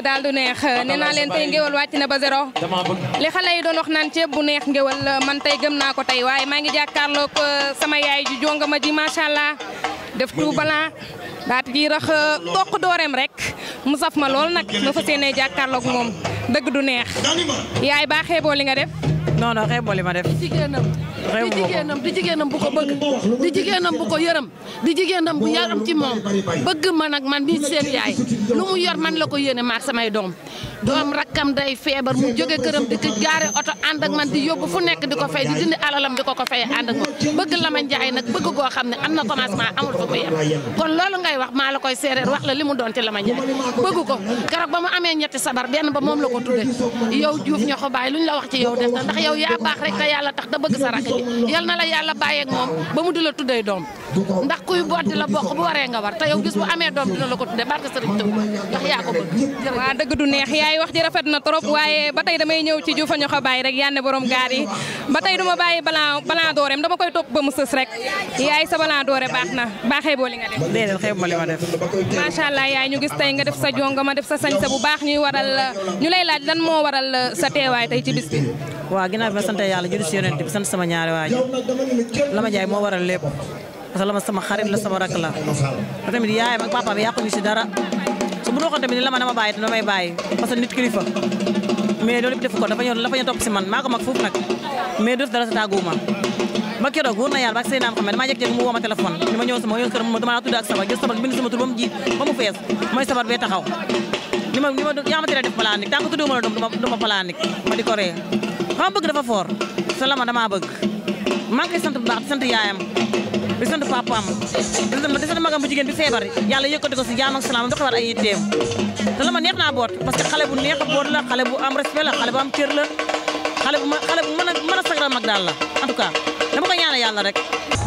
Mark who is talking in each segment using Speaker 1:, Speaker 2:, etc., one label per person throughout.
Speaker 1: daal du neex nee naa leen tey ngéwal wàcc na ba zéro li xale yi doon wax naan ceeb bu neex ngéwal man tey gëm naa ko tey waaye maa ngi jàkkaarloog sama yaay ju jonga ma ji macha allah def tout blanc daat ji rax toq dooreem rek mu saf ma lool nag ma fas yéenee jàkkaarloog moom dëgg du neex yaay baa xeeboo li nga def
Speaker 2: non non xeeboo li ma def.
Speaker 3: jigéenam
Speaker 2: Réew
Speaker 3: di
Speaker 2: boobu.
Speaker 3: jigéenam di jigéenam bu ko bëgg di jigéenam bu ko yërëm di jigéenam bu yaram ci moom bëgg ma nag man mi seen yaay lu mu yor man la ko yéene maak samay doom doom rakkam day feebar mu jóge këram di ko gaare oto ànd ak man di yóbbu fu nekk di ko fay di dindi alalam di ko ko fay ànd ak moom bëgg la ma njaay nag bëgg goo xam ne am na commencement amul fu mu yem kon loolu ngay wax maa la koy séeréer wax la li mu doon ci la ma njaay bëgg ko keroog ba mu amee ñetti sabar benn ba moom la ko tudde yow Diouf ñoo ko bàyyi lu ñu la wax ci yow def na ndax yow yaa baax rek te yàlla tax da bëgg sa rakk ji yal na la yàlla bàyyeeg moom ba mu di la tuddee doom ndax kuy boot di la bokk bu waree nga war te yow gis bu amee doom dina la ko tuddee barke Sëriñ Tuuba ndax yaa ko bëgg jërëjëf.
Speaker 1: waa dëgg du neex yaay wax ji rafet na trop waaye ba tey damay ñëw ci Juufa ñoo ko bàyyi rek yanne borom gaar yi ba tey du ma bàyyi balan balan dooreem dama koy topp ba mu sës rek yaay sa balan doore baax na baaxee boo li nga def
Speaker 2: déedéet xeebuma li ma def.
Speaker 1: macha allah yaay ñu gis tey nga def sa jonga ma def sa sañsa bu baax ñuy waral ñu lay laaj lan moo waral sa teewaay tey ci bis bi
Speaker 2: waaw ginnaaw bi ma sant yàlla julli si yonent bi sant sama ñaari waajur Lama Njaay moo waral lépp parce que Lama sama xarit la sama rakk la te tamit yaayam ak papaam yàquñu si dara su bu waxoon tamit ni Lama dama bàyyi te damay bàyyi parce que nit kilifa mais loolu yëpp def ko dafa ñëw dafa ñëw topp si man maa ko mag foofu nag mais def dara sa tàgguwuma ba keroog wóor na yàlla ba sey naam xam ne damaa jékki-jékki mu woo ma téléphone ni ma ñëw sama yoon kër ma dama tudd ak sabar jël sabar bind sama tur ba mu jiit ba mu fees mooy sabar bee taxaw ni ma ni ma yaa ma tere def planique tant que tudduma la doom duma duma planique ma di ko ree xam bëgg dafa fort sa Lama damaa bëgg maa ngi koy sant bu baax di sant yaayam di sant papaam di sant di sant magam bu jigéen bi feebar yàlla yëkkati ko si jaam ak salaam doxewaat ay yitteem te Lama neex naa boot parce que xale bu neex a boot la xale bu am respect la xale bu am cër la xale bu ma xale bu mën a mën a sagal mag daal la en tout cas dama ko ñaanal yàlla rek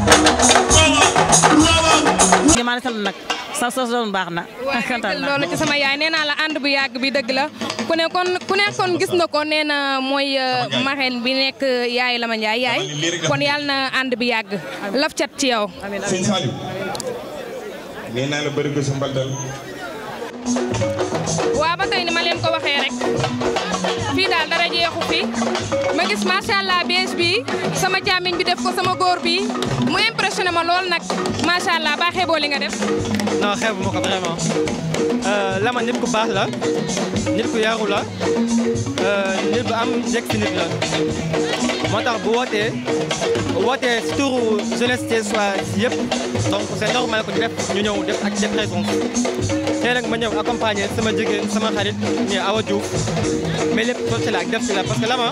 Speaker 2: maa ngi sant nag sa sa doon baax na kontaan naa
Speaker 1: loolu ci sama yaay nee naa la ànd bu yàgg bi dëgg la ku ne kon ku ne kon gis na ko nee na mooy marraine bi nekk yaay Lama Njaay yaay kon yàlla na ànd bi yàgg laf cat ci yow
Speaker 4: sëñ Saliou nee naa la bëri ko sa mbaldal
Speaker 1: waa ba tey ni ma leen ko waxee rek fii daal dara jeexu fi ma gis macha allah bees bi sama càmmiñ bi def ko sama góor bi mu impressionné ma lool nag macha allah baaxee boo li nga def
Speaker 5: non xeebu ma ko vraiment Lama nit ku baax la nit ku yaru la nit bu am njëkk si nit la moo tax bu wootee wootee si turu jeunesse thiessoise yëpp donc c'est normal que ñu def ñu ñëw def ak def présence tey nag ma ñëw accompagner sama jigéen sama xarit ñi Awa Diouf mais lépp soo ci la ak def ci la parce que Lama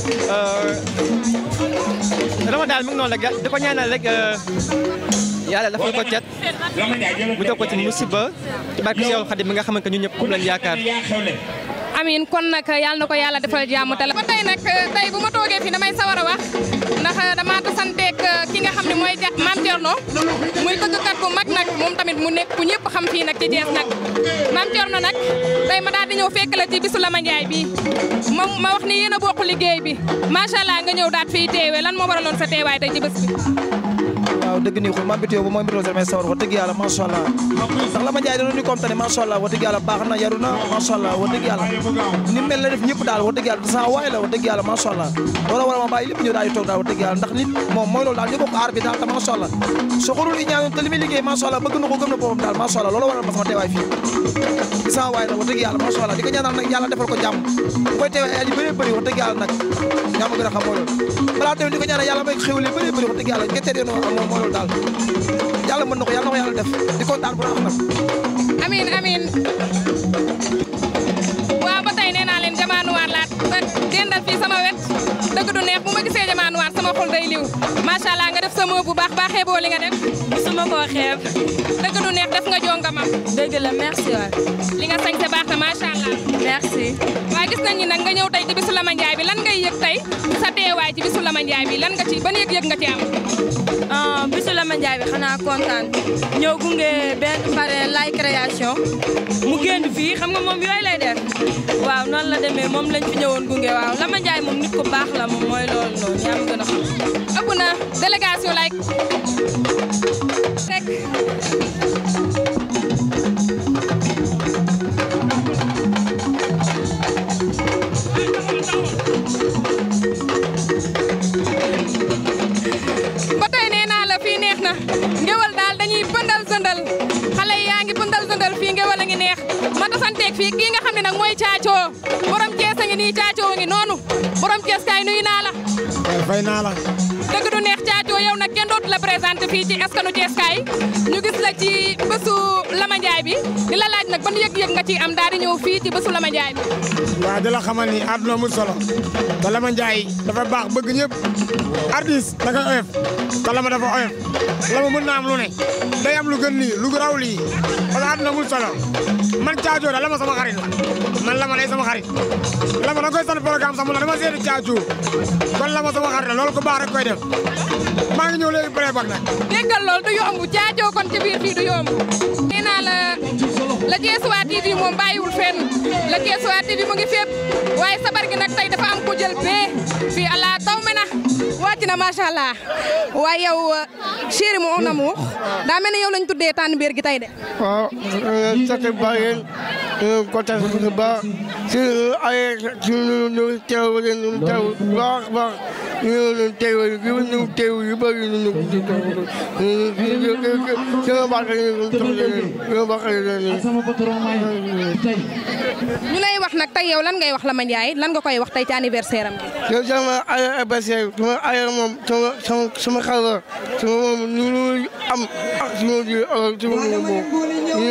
Speaker 5: Lama daal mi ngi noonu rek di ko ñaanal rek yàlla dafa ko cet mu jox ko ci musiba ci barke Seexul Xadim mi nga xamante ñun ñëpp kum lañ yaakaar
Speaker 1: amin kon nag yàlla na ko yàlla defal jàmm te la ba tey nag tey bu ma toogee fii damay sawar a wax ndax dama tasanteeg ki nga xam ne mooy ja Mame Thierno muy tëggkat bu mag nag moom tamit mu nekk ku ñëpp xam fii nag ci Thiès nag Mame Thierno nag tey ma daal di ñëw fekk la ci bisu Lama Njaay bi ma ma wax ni yéen a bokk liggéey bi macha allah nga ñëw daat fii teewee lan moo waraloon sa teewaay tey ci bés bi
Speaker 6: waaw dëgg nii xul maa mbitoo ba mooy mbitoo sax may sawar wax dëgg yàlla macha allah ndax Lama Njaay dana ñu comme ne macha allah wax dëgg yàlla baax na yaru na macha allah wax dëgg yàlla ni mel la def ñëpp daal wax dëgg yàlla sa waay la wax dëgg yàlla macha allah loolu war a ma bàyyi lépp ñëw daal di toog daal wax dëgg yàlla ndax nit moom mooy loolu daal ñu bokk aar bi daal te macha allah soxorul i ñaan te li muy liggéey macha allah bëgg na ko gëm na boppam daal macha allah loolu waral ma sama teewaay fii di sama waay nag wax dëgg yàlla macha allah di ko ñaanal nag yàlla defal ko jàmm bu koy teewaay ay yu bëree bëri wax dëgg yàlla nag yaa ma gën a xam mooy loolu balaa tamit di ko ñaanal yàlla may xéwal yu bëree bëri wax dëgg yàlla nga teel yoon moom mooy loolu daal yàlla mën na ko yàlla na ko yàlla def di kontaan bu baax nag
Speaker 1: amin amin waaw ba tey nee naa leen jamaanuwaar laa dendal fii sama wet dëgg du neex bu ma gisee jamaanuwaar sama xol day liw macha allah nga def sa moo bu baax baaxee boo li nga def
Speaker 7: gisuma koo xeeb
Speaker 1: dëgg du neex def nga jonga ma
Speaker 7: dëgg la merci waay
Speaker 1: li nga sañse baax na macha allah
Speaker 7: merci
Speaker 1: waaye gis nañ ni nag nga ñëw tey ci bisu Lama Njaay bi lan ngay yëg tey sa teewaay ci bisu Lama Njaay bi lan nga ci ban yëg-yëg nga ci am
Speaker 7: ah bisu Lama Njaay bi xanaa kontaan ñëw gunge benn pare lay création mu génn fii xam nga moom yooyu lay def waaw noonu la demee moom lañ fi ñëwoon gunge waaw Lama Njaay moom nit ku baax la moom mooy loolu noonu yaa ma gën a xam.
Speaker 1: ëpp na délégation lay rek tasanteeg fii kii nga xam ne nag mooy caacoo borom Cees a ngi nii caacoo a ngi noonu borom Cees kaay nuyu naa la
Speaker 8: fay naa la
Speaker 1: dëgg du neex caacoo yow nag kenn dootu la présenté fii ci askanu Cees kaay ñu gis la ci bésu Lama Njaay bi di la laaj nag ban yëg-yëg nga ci am daal di ñëw fii ci bésu Lama Njaay bi
Speaker 8: waaw di la xamal ni àdduna mu solo te Lama Njaay dafa baax bëgg ñëpp artiste da koy oyof te Lama dafa oyof Lama mën naa am lu ne day am lu gën lii lu raw lii parce que àdduna mu solo man caacoo da Lama sama xarit la man Lama day sama xarit Lama da koy sant programme sax mu ne dama seeti caacoo kon Lama sama xarit la loolu ko baax rek koy def maa ngi ñëw léegi bëre bak nag
Speaker 1: déggal lool du yomb caacoo kon ci biir fii du yomb nee naa la la Thiessois TV moom bàyyiwul fenn la Thiessois TV mu ngi fépp waaye sabar gi nag tey dafa am ku jël bee fii ala taw me na wàcc na macha allah waaye yow chéri mon amour daa mel ne yow lañ tuddee tànn biir gi tey de.
Speaker 9: waaw sant ba yéen kontaan bu baax si ay si ñu teew leen ñu teew baax baax ñu ñu teew yu ñu teew yu bëri ñu ñu sama baax ñu sama baax
Speaker 1: ñu lay wax nag tey yow lan ngay wax Lama Ndiaye lan nga koy wax tey ci anniversaire am bi.
Speaker 9: yow sama ay anniversaire sama ay moom sama sama sama xarit sama moom ñu ñu am ak sama ji sama moom ñu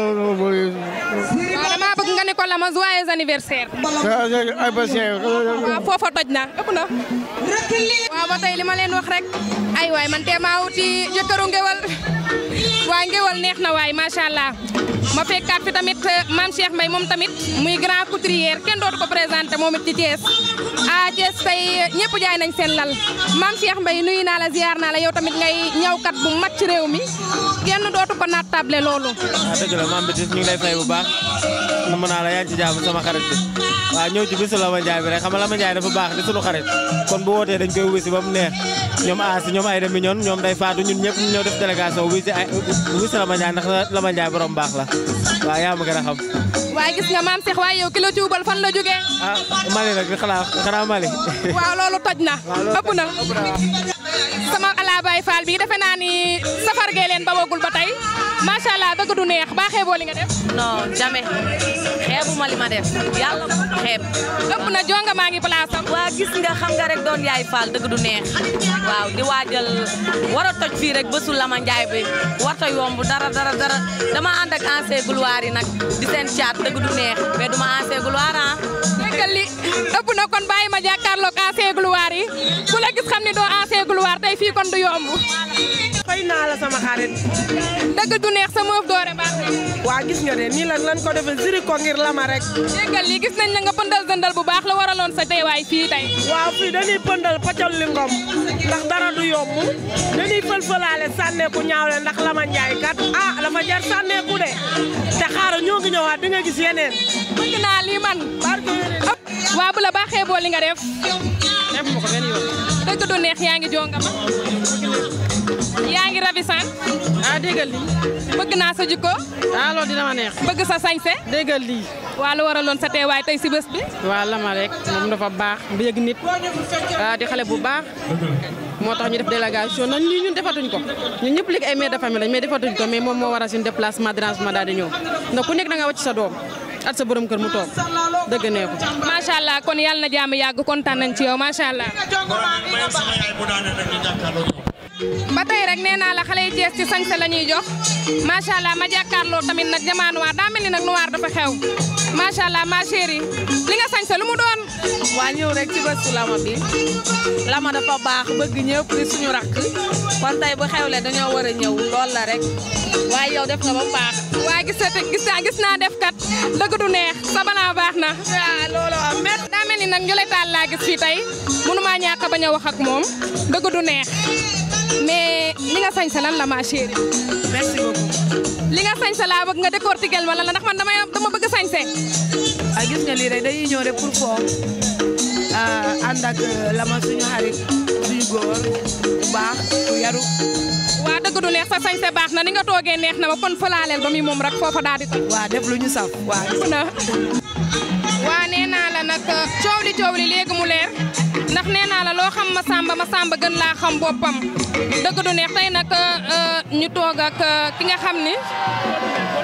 Speaker 1: waaw damaa bëgg nga ne ko Lama joyeux anniversaire.
Speaker 9: anniversaire.
Speaker 1: waaw foofa toj na ëpp na. waaw ba tey li ma leen wax rek ay waay man tee maa wuti jëkkëru ngewal waay ngewal neex na waay macha allah ma fekkaat fi tamit maam Cheikh Mbaye moom tamit muy grand couturier kenn dootu ko présenté moom it ci Thiès ah Thiès tey ñëpp jaay nañ seen lal maam Cheikh Mbaye nuyu naa la ziar naa la yow tamit ngay ñawkat bu mag ci réew mi kenn dootu ko naat table loolu.
Speaker 5: waaw dëgg la maam Bétis ñu ngi lay fay bu baax na mën naa la yaa ngi ci jàmm sama xarit bi waaw ñëw ci bisu Lama Njaay bi rek xam nga Lama Njaay dafa baax di sunu xarit kon bu wootee dañ koy wisi ba mu neex ñoom aasi ñoom ay demi ñoon ñoom day faatu ñun ñëpp ñu ñëw def délégation wisi ay wisi Lama Njaay ndax Lama Njaay borom baax la waaw yaa ma gën a xam
Speaker 1: waaye gis nga maam Cheikh waaye yow kilo cuubal fan la jógee.
Speaker 5: ah Mali nag di xanaa xanaa Mali
Speaker 1: waaw loolu toj na ëpp na sama ala Baye Fall bi defe naa ni safar gee leen ba wagul ba tey macha allah dëgg du neex baa xeeboo li nga def.
Speaker 10: non jamais xeebuma li ma def yàlla bu xeeb.
Speaker 1: ëpp na jonga maa ngi place am.
Speaker 10: waa gis nga xam nga rek doon yaay Fall dëgg du neex waaw di waajal war a toj fii rek bésu Lama Njaay bi warta yomb dara dara dara dama ànd ak ancien gloire yi nag di seen caat dëgg du neex mais duma ancien gloire ah.
Speaker 1: déggal li ëpp na kon bàyyi ma jàkkaarloog ancien gloire yi ku la gis xam ni doo ancien gloire tey fii kon du yomb.
Speaker 11: fay naa la sama xarit.
Speaker 1: dëgg du neex sa moof doore baax
Speaker 11: waa gis nga de nii lan lan ko defee ziri ko ngir lama rek.
Speaker 1: déggal li gis nañ la nga pëndal dëndal bu baax la waraloon sa teewaay fii tey.
Speaker 11: waaw fii dañuy pëndal paccal li ngom ndax dara du yomb dañuy fël-fëlaale sànneeku ñaawle ndax Lama Njaay kat ah dafa jar sànneeku de te xaaral ñoo ngi ñëwaat di nga gis yeneen.
Speaker 1: bëgg naa lii man. waa bu la baaxee boo li nga def.
Speaker 11: def ma ko benn yoon.
Speaker 1: dëgg du neex yaa ngi jonga ma. yaa ngi ravissant.
Speaker 11: ah déggal lii.
Speaker 1: bëgg naa sa jikko.
Speaker 11: ah loolu dina ma neex.
Speaker 1: bëgg sa sañse.
Speaker 11: déggal lii.
Speaker 1: waa lu waraloon sa teewaay tey si bés bi.
Speaker 11: waa Lama rek moom dafa baax bëgg nit ah di xale bu baax moo tax ñu def délégation nañ lii ñun defatuñ ko ñun ñëpp léegi ay mère de famille lañ mais defatuñ ko mais moom moo waral suñu déplacement dérangement daal di ñëw ndax ku nekk da nga wàcc sa doom at sa borom kër mu toog dëgg nee ko.
Speaker 1: macha allah kon yàlla na jàmm yàgg kontaan nañ ci yow macha allah. ba tey rek nee naa la xale yi Cees ci sañse la ñuy jox macha allah ma jàkkaarloo tamit nag jamaa noir daa mel ni nag noir dafa xew macha allah ma chérie li nga sañse lu mu doon.
Speaker 3: waa ñëw rek ci bésu Lama bi Lama dafa baax bëgg ñëpp di suñu rakk kon tey bu xewle dañoo war a ñëw lool la rek waaye yow def nga ba mu baax.
Speaker 1: waa gis na gis naa gis naa def kat dëgg du neex sa balaa baax na.
Speaker 3: waaw loolu am met
Speaker 1: daa mel ni nag ñu lay taal laa gis fii tey mënumaa ñàkk a bañ a wax ak moom dëgg du neex mais li nga sañse lan la ma chérie.
Speaker 3: merci beaucoup.
Speaker 1: li nga sañse laa bëgg nga décortiquer ma la ndax man dama dama bëgg sañse.
Speaker 3: ah gis nga lii rek dañuy ñëw rek pour foo ànd ak Lama suñu xarit suñu góor bu baax bu yaru.
Speaker 1: waa dëgg du neex sa sañse baax na ni nga toogee neex na ma kon falaaleel ba muy moom rek foofa daal di tax.
Speaker 3: waa def lu ñu saf waa
Speaker 1: gis na. waa nee naa la nag coow li coow li léegi mu leer ndax nee naa la loo xam ma samba ma samba gën laa xam boppam dëgg du neex tey nag ñu toog ak ki nga xam ni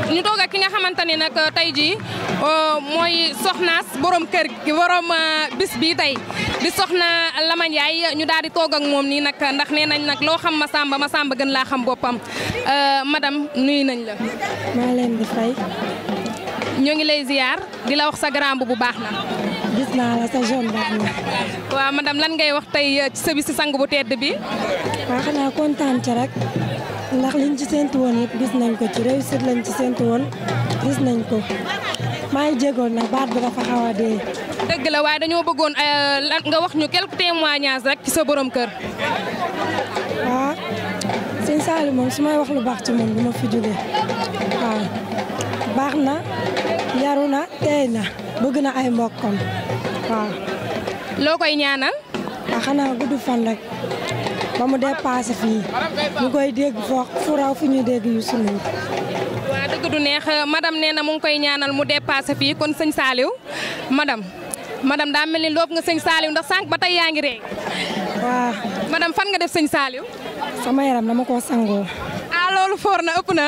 Speaker 1: ñu toog ak ki nga xamante ni nag tey jii mooy soxnaas borom kër gi borom bis bi tey di soxna Lama Ndiaye ñu daal di toog ak moom nii nag ndax nee nañ nag loo xam ma samba ma samba gën laa xam boppam madame nuyu nañ la.
Speaker 12: maa leen di fay.
Speaker 1: ñoo ngi lay ziar di la wax sa grand bu baax na.
Speaker 12: gis naa la sa jeune baax na.
Speaker 1: waaw madame lan ngay wax tey ci sa bis si sang bu tedd bi.
Speaker 12: waaw xanaa kontaan ci rek ndax liñ ci séntu woon yëpp gis nañ ko ci réussite lañ ci séntu woon gis nañ ko maa ngi jégoon nag baat bi dafa xaw a dee.
Speaker 1: dëgg la waaye dañoo bëggoon lan nga wax ñu quelques témoignages rek ci sa borom kër.
Speaker 12: waaw sëñ Saliou moom su may wax lu baax ci moom du ma fi jógee waaw baax na yaru na teey na bëgg na ay mbokkam waaw.
Speaker 1: loo koy ñaanal.
Speaker 12: waaw xanaa gudd fan rek ba mu dépassé fii ñu koy dégg foo fu raw fi ñu dégg yu sunu.
Speaker 1: waaw dëgg du neex madame nee na mu ngi koy ñaanal mu dépassé fii kon sëñ Saliou madame madame daa mel ni loob nga sëñ Saliou ndax sànq ba tey yaa ngi ree.
Speaker 12: waaw.
Speaker 1: madame fan nga def sëñ Saliou.
Speaker 12: sama yaram dama koo sangoo.
Speaker 1: ah loolu foor na ëpp na.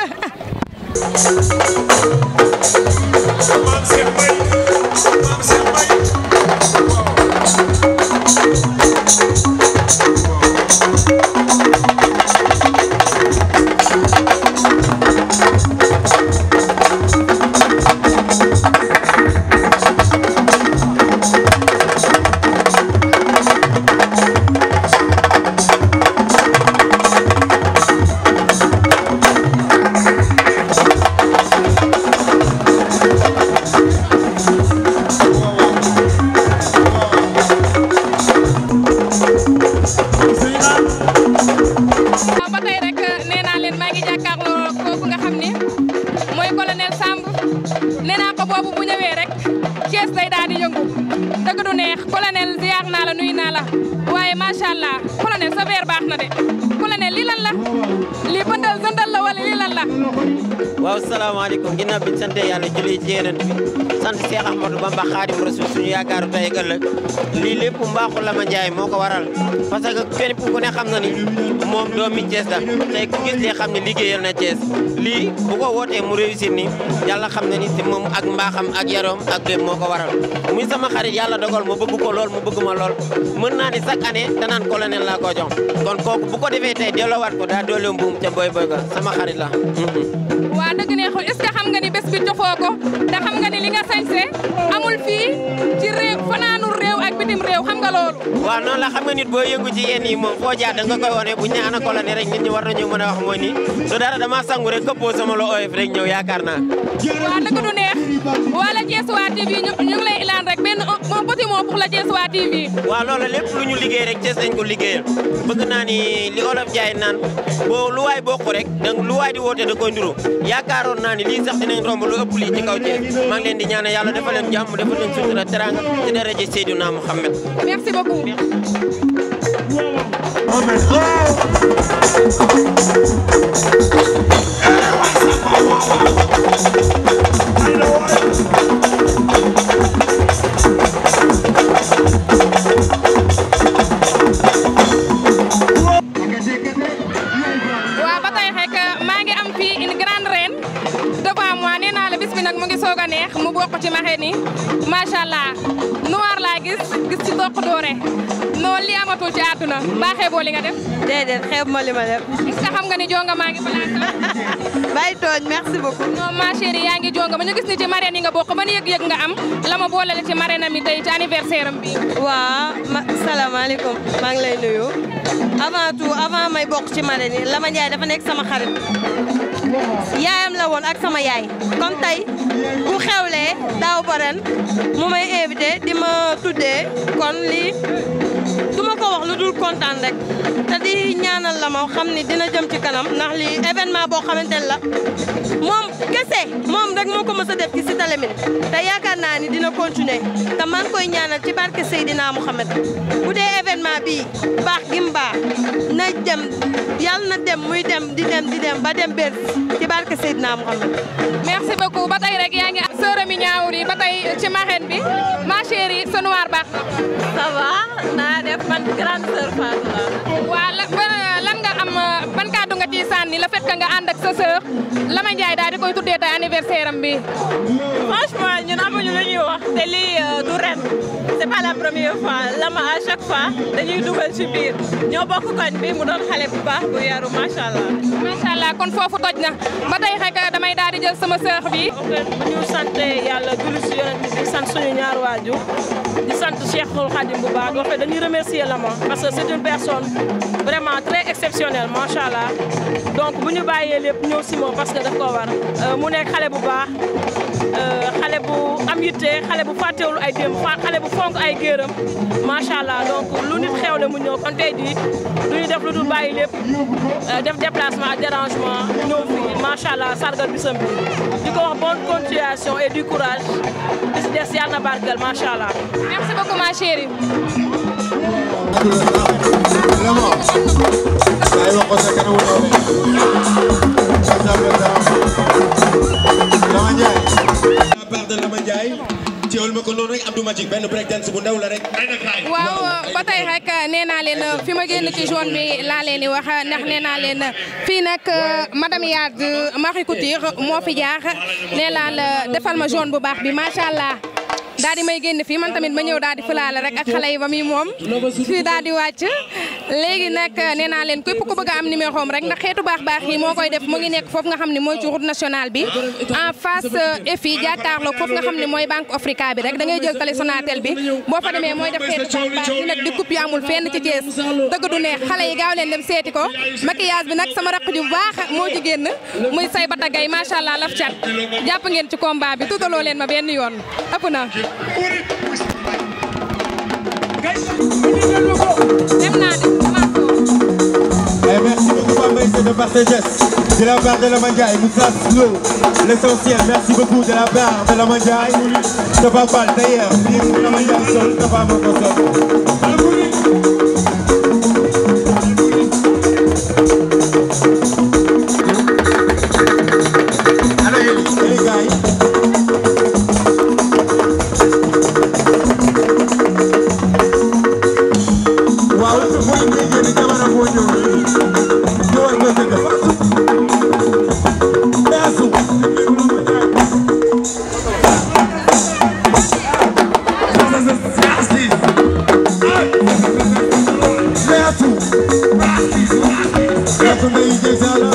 Speaker 1: waaw ba tey rek nee naa leen maa ngi jàkkaarloo kooku nga xam ni mooy colonel Samb nee naa ko boobu bu ñëwee rek Thiès day daal di yëngu dëgg du neex colonel ziar naa la nuyu naa la waaye macha allah colonel sa verre baax na de colonel lii lan la lii bëndal zëndal la wala lii lan la.
Speaker 13: waaw salaamaaleykum ginnaaw bi ñu sant yàlla julli ci yeneen bi sant Cheikh Ahmadou Bamba Khadim Rasoul suñu yaakaaru tey ak ëllëg lii lépp mbaaxu Lama Ndiaye moo ko waral parce que kenn ku ne xam na ni moom doomi Thiès la tey ku gis lee xam ne liggéeyal na Thiès lii bu ko wootee mu réussir ni yàlla xam na ni te moom ak mbaaxam ak yaroom ak lépp moo ko waral muy sama xarit yàlla dogal ma bëgg ko lool mu bëgg ma lool mën naa ni chaque année danaan colonel laa ko jox kon kooku bu ko defee tey delloowaat ko daa doole mbuum ca boy boy ga sama xarit la
Speaker 1: waa dëgg neexul est-ce que xam nga ni bés bi jofoo ko te xam nga ni li nga sañse amul fii ci réew fanaanul réew ak bitim réew xam nga loolu.
Speaker 13: waaw noonu la xam nga nit boo yëngu ci yenn yi moom foo jaar da nga koy wane bu ñu nee ana colonel rek nit ñi war nañu mën a wax mooy ni su dara dama sangu rek këppoo sama lo oyof rek ñëw yaakaar naa.
Speaker 1: waa dëgg du neex wala Thiès Wa TV ñu ñu ngi lay ilaan rek benn un petit mot pour la Thiès Wa TV.
Speaker 13: waaw loolu lépp lu ñu liggéey rek Thiès nañ ko liggéeyal bëgg naa ni li olof jaay naan boo lu waay bokk rek donc lu waay di woote da koy nduro yaakaaroon naa ni lii sax dinañ romb lu ëpp lii ci kaw Thiès maa ngi leen di ñaanal yàlla defal leen jàmm defal leen sutura teranga ci daraja Seydina Muhammad
Speaker 1: merci beaucoup. waaw ba tey rek maa ngi am fii une grande reine devant moi nee naa la bis bi nag mu ngi soog a neex mu bokk ci maxee ni macha allah noir laa gis gis ci toq doore noonu li amatul ci àdduna baaxee boo li nga def.
Speaker 14: déedéet xeeb ma li ma def.
Speaker 1: est-ce que xam nga ni jonga maa ngi place
Speaker 14: bàyyi tooñ merci beaucoup.
Speaker 1: non ma chérie yaa ngi jonga ma ñu gis ni ci marraine yi nga bokk ban yëg-yëg nga am la ma boole la ci marraine am yi tey ci anniversaire am bi
Speaker 14: waa ma salaamaaleykum maa ngi lay nuyu avant tout avant may bokk ci marraine yi Lama Ndiaye dafa nekk sama xarit yaayam la woon ak sama yaay comme tey bu xewlee daaw ba ren mu may invité di ma tuddee kon lii du ma ko wax lu dul kontaan rek te di ñaanal la ma xam ni dina jëm ci kanam ndax lii événement boo xamante ne la moom kese moom rek moo ko mës a def ci Cité Lamy te yaakaar naa ni dina continuer te maa ngi koy ñaanal ci barke Seydina Mouhamed bu dee événement bii baax gi mu baax na dem yàlla na dem muy dem di dem di dem ba dem bér ci barke Seydina Mouhamed.
Speaker 1: merci beaucoup ba tey rek yaa ngi ak sœur mi ñaawur yi ba tey ci marraine bi ma chérie sa noir baax
Speaker 14: ça va naa def man grande sœur Fatou la.
Speaker 1: waa la lan nga am ban kàddu nga ciy sànni le fait que nga ànd ak sa sœur Lama Ndiaye daal di koy tuddee tey anniversaire am bi.
Speaker 15: franchement ñun amuñu lu ñuy wax te lii du ren c'est pas la première fois lama à chaque fois dañuy dugal ci biir ñoo bokk koñ bi mu doon xale bu baax bu yaru macha allah.
Speaker 1: macha allah kon foofu toj na ba tey rek damay daal di jël sama sœur bi.
Speaker 15: bu ñu sant yàlla julli si yonent bi di sant suñu ñaar waajur di sant Cheikhul Khadim bu baax wax dañuy remercier Lama parce que c'est une personne vraiment très exceptionnelle macha allah donc bu ñu bàyyee lépp ñëw si moom parce que daf ko war mu nekk xale bu baax xale bu am yitte xale bu fàttewul ay démb xale bu fonk ay géeram macha allah donc lu nit xewle mu ñëw kon tey jii du ñu def lu dul bàyyi lépp def déplacement ak dérangement ñëw fii macha allah sargal bisam bi di ko wax bonne continuation et du courage di si des yàlla na barkeel macha allah.
Speaker 1: merci beaucoup ma chérie.
Speaker 4: la part de Lama Ndiaye teewul ma ko noonu rek Abdou Magic benn break dance bu ndaw la rek.
Speaker 1: waaw ba tey rek nee naa leen fi ma génn ci zone bi laa leen di wax ndax nee naa leen fii nag madame Yade Marie Couture moo fi jaar nee naa la defal ma zone bu baax bi macha allah. daal di may génn fii man tamit ma ñëw daal di fulaale rek ak xale yi ba muy moom fii daal di wàcc léegi nag nee naa leen képp ku bëgg a am numéro am rek ndax xeetu baax baax yi moo koy def mu ngi nekk foofu nga xam ne mooy ci route nationale bi en face EFI jàkkaarloog foofu nga xam ne mooy Banque Africa bi rek da ngay jël télé Sonatel bi boo fa demee mooy def xeetu baax baax yi nag di coupe yi amul fenn ci Thiès dëgg du neex xale yi gaaw leen dem seeti ko maquillage bi nag sama raq ju baax moo ci génn muy say batagay macha allah laf cat jàpp ngeen ci combat bi tuutaloo leen ma benn yoon ëpp na dem naa
Speaker 4: Et merci beaucoup Bambaïse de par tes gestes. De la part de la Mandiaye, Moussa Slo, l'essentiel, merci beaucoup de la part de la Mandiaye. Ça va pas d'ailleurs, la Mandiaye sol, ça va mon Allez, les gars. waaw mooy ngay génn jamono boo ñëw ñëwal nga dëgg beesu beesu beesu ngay jësala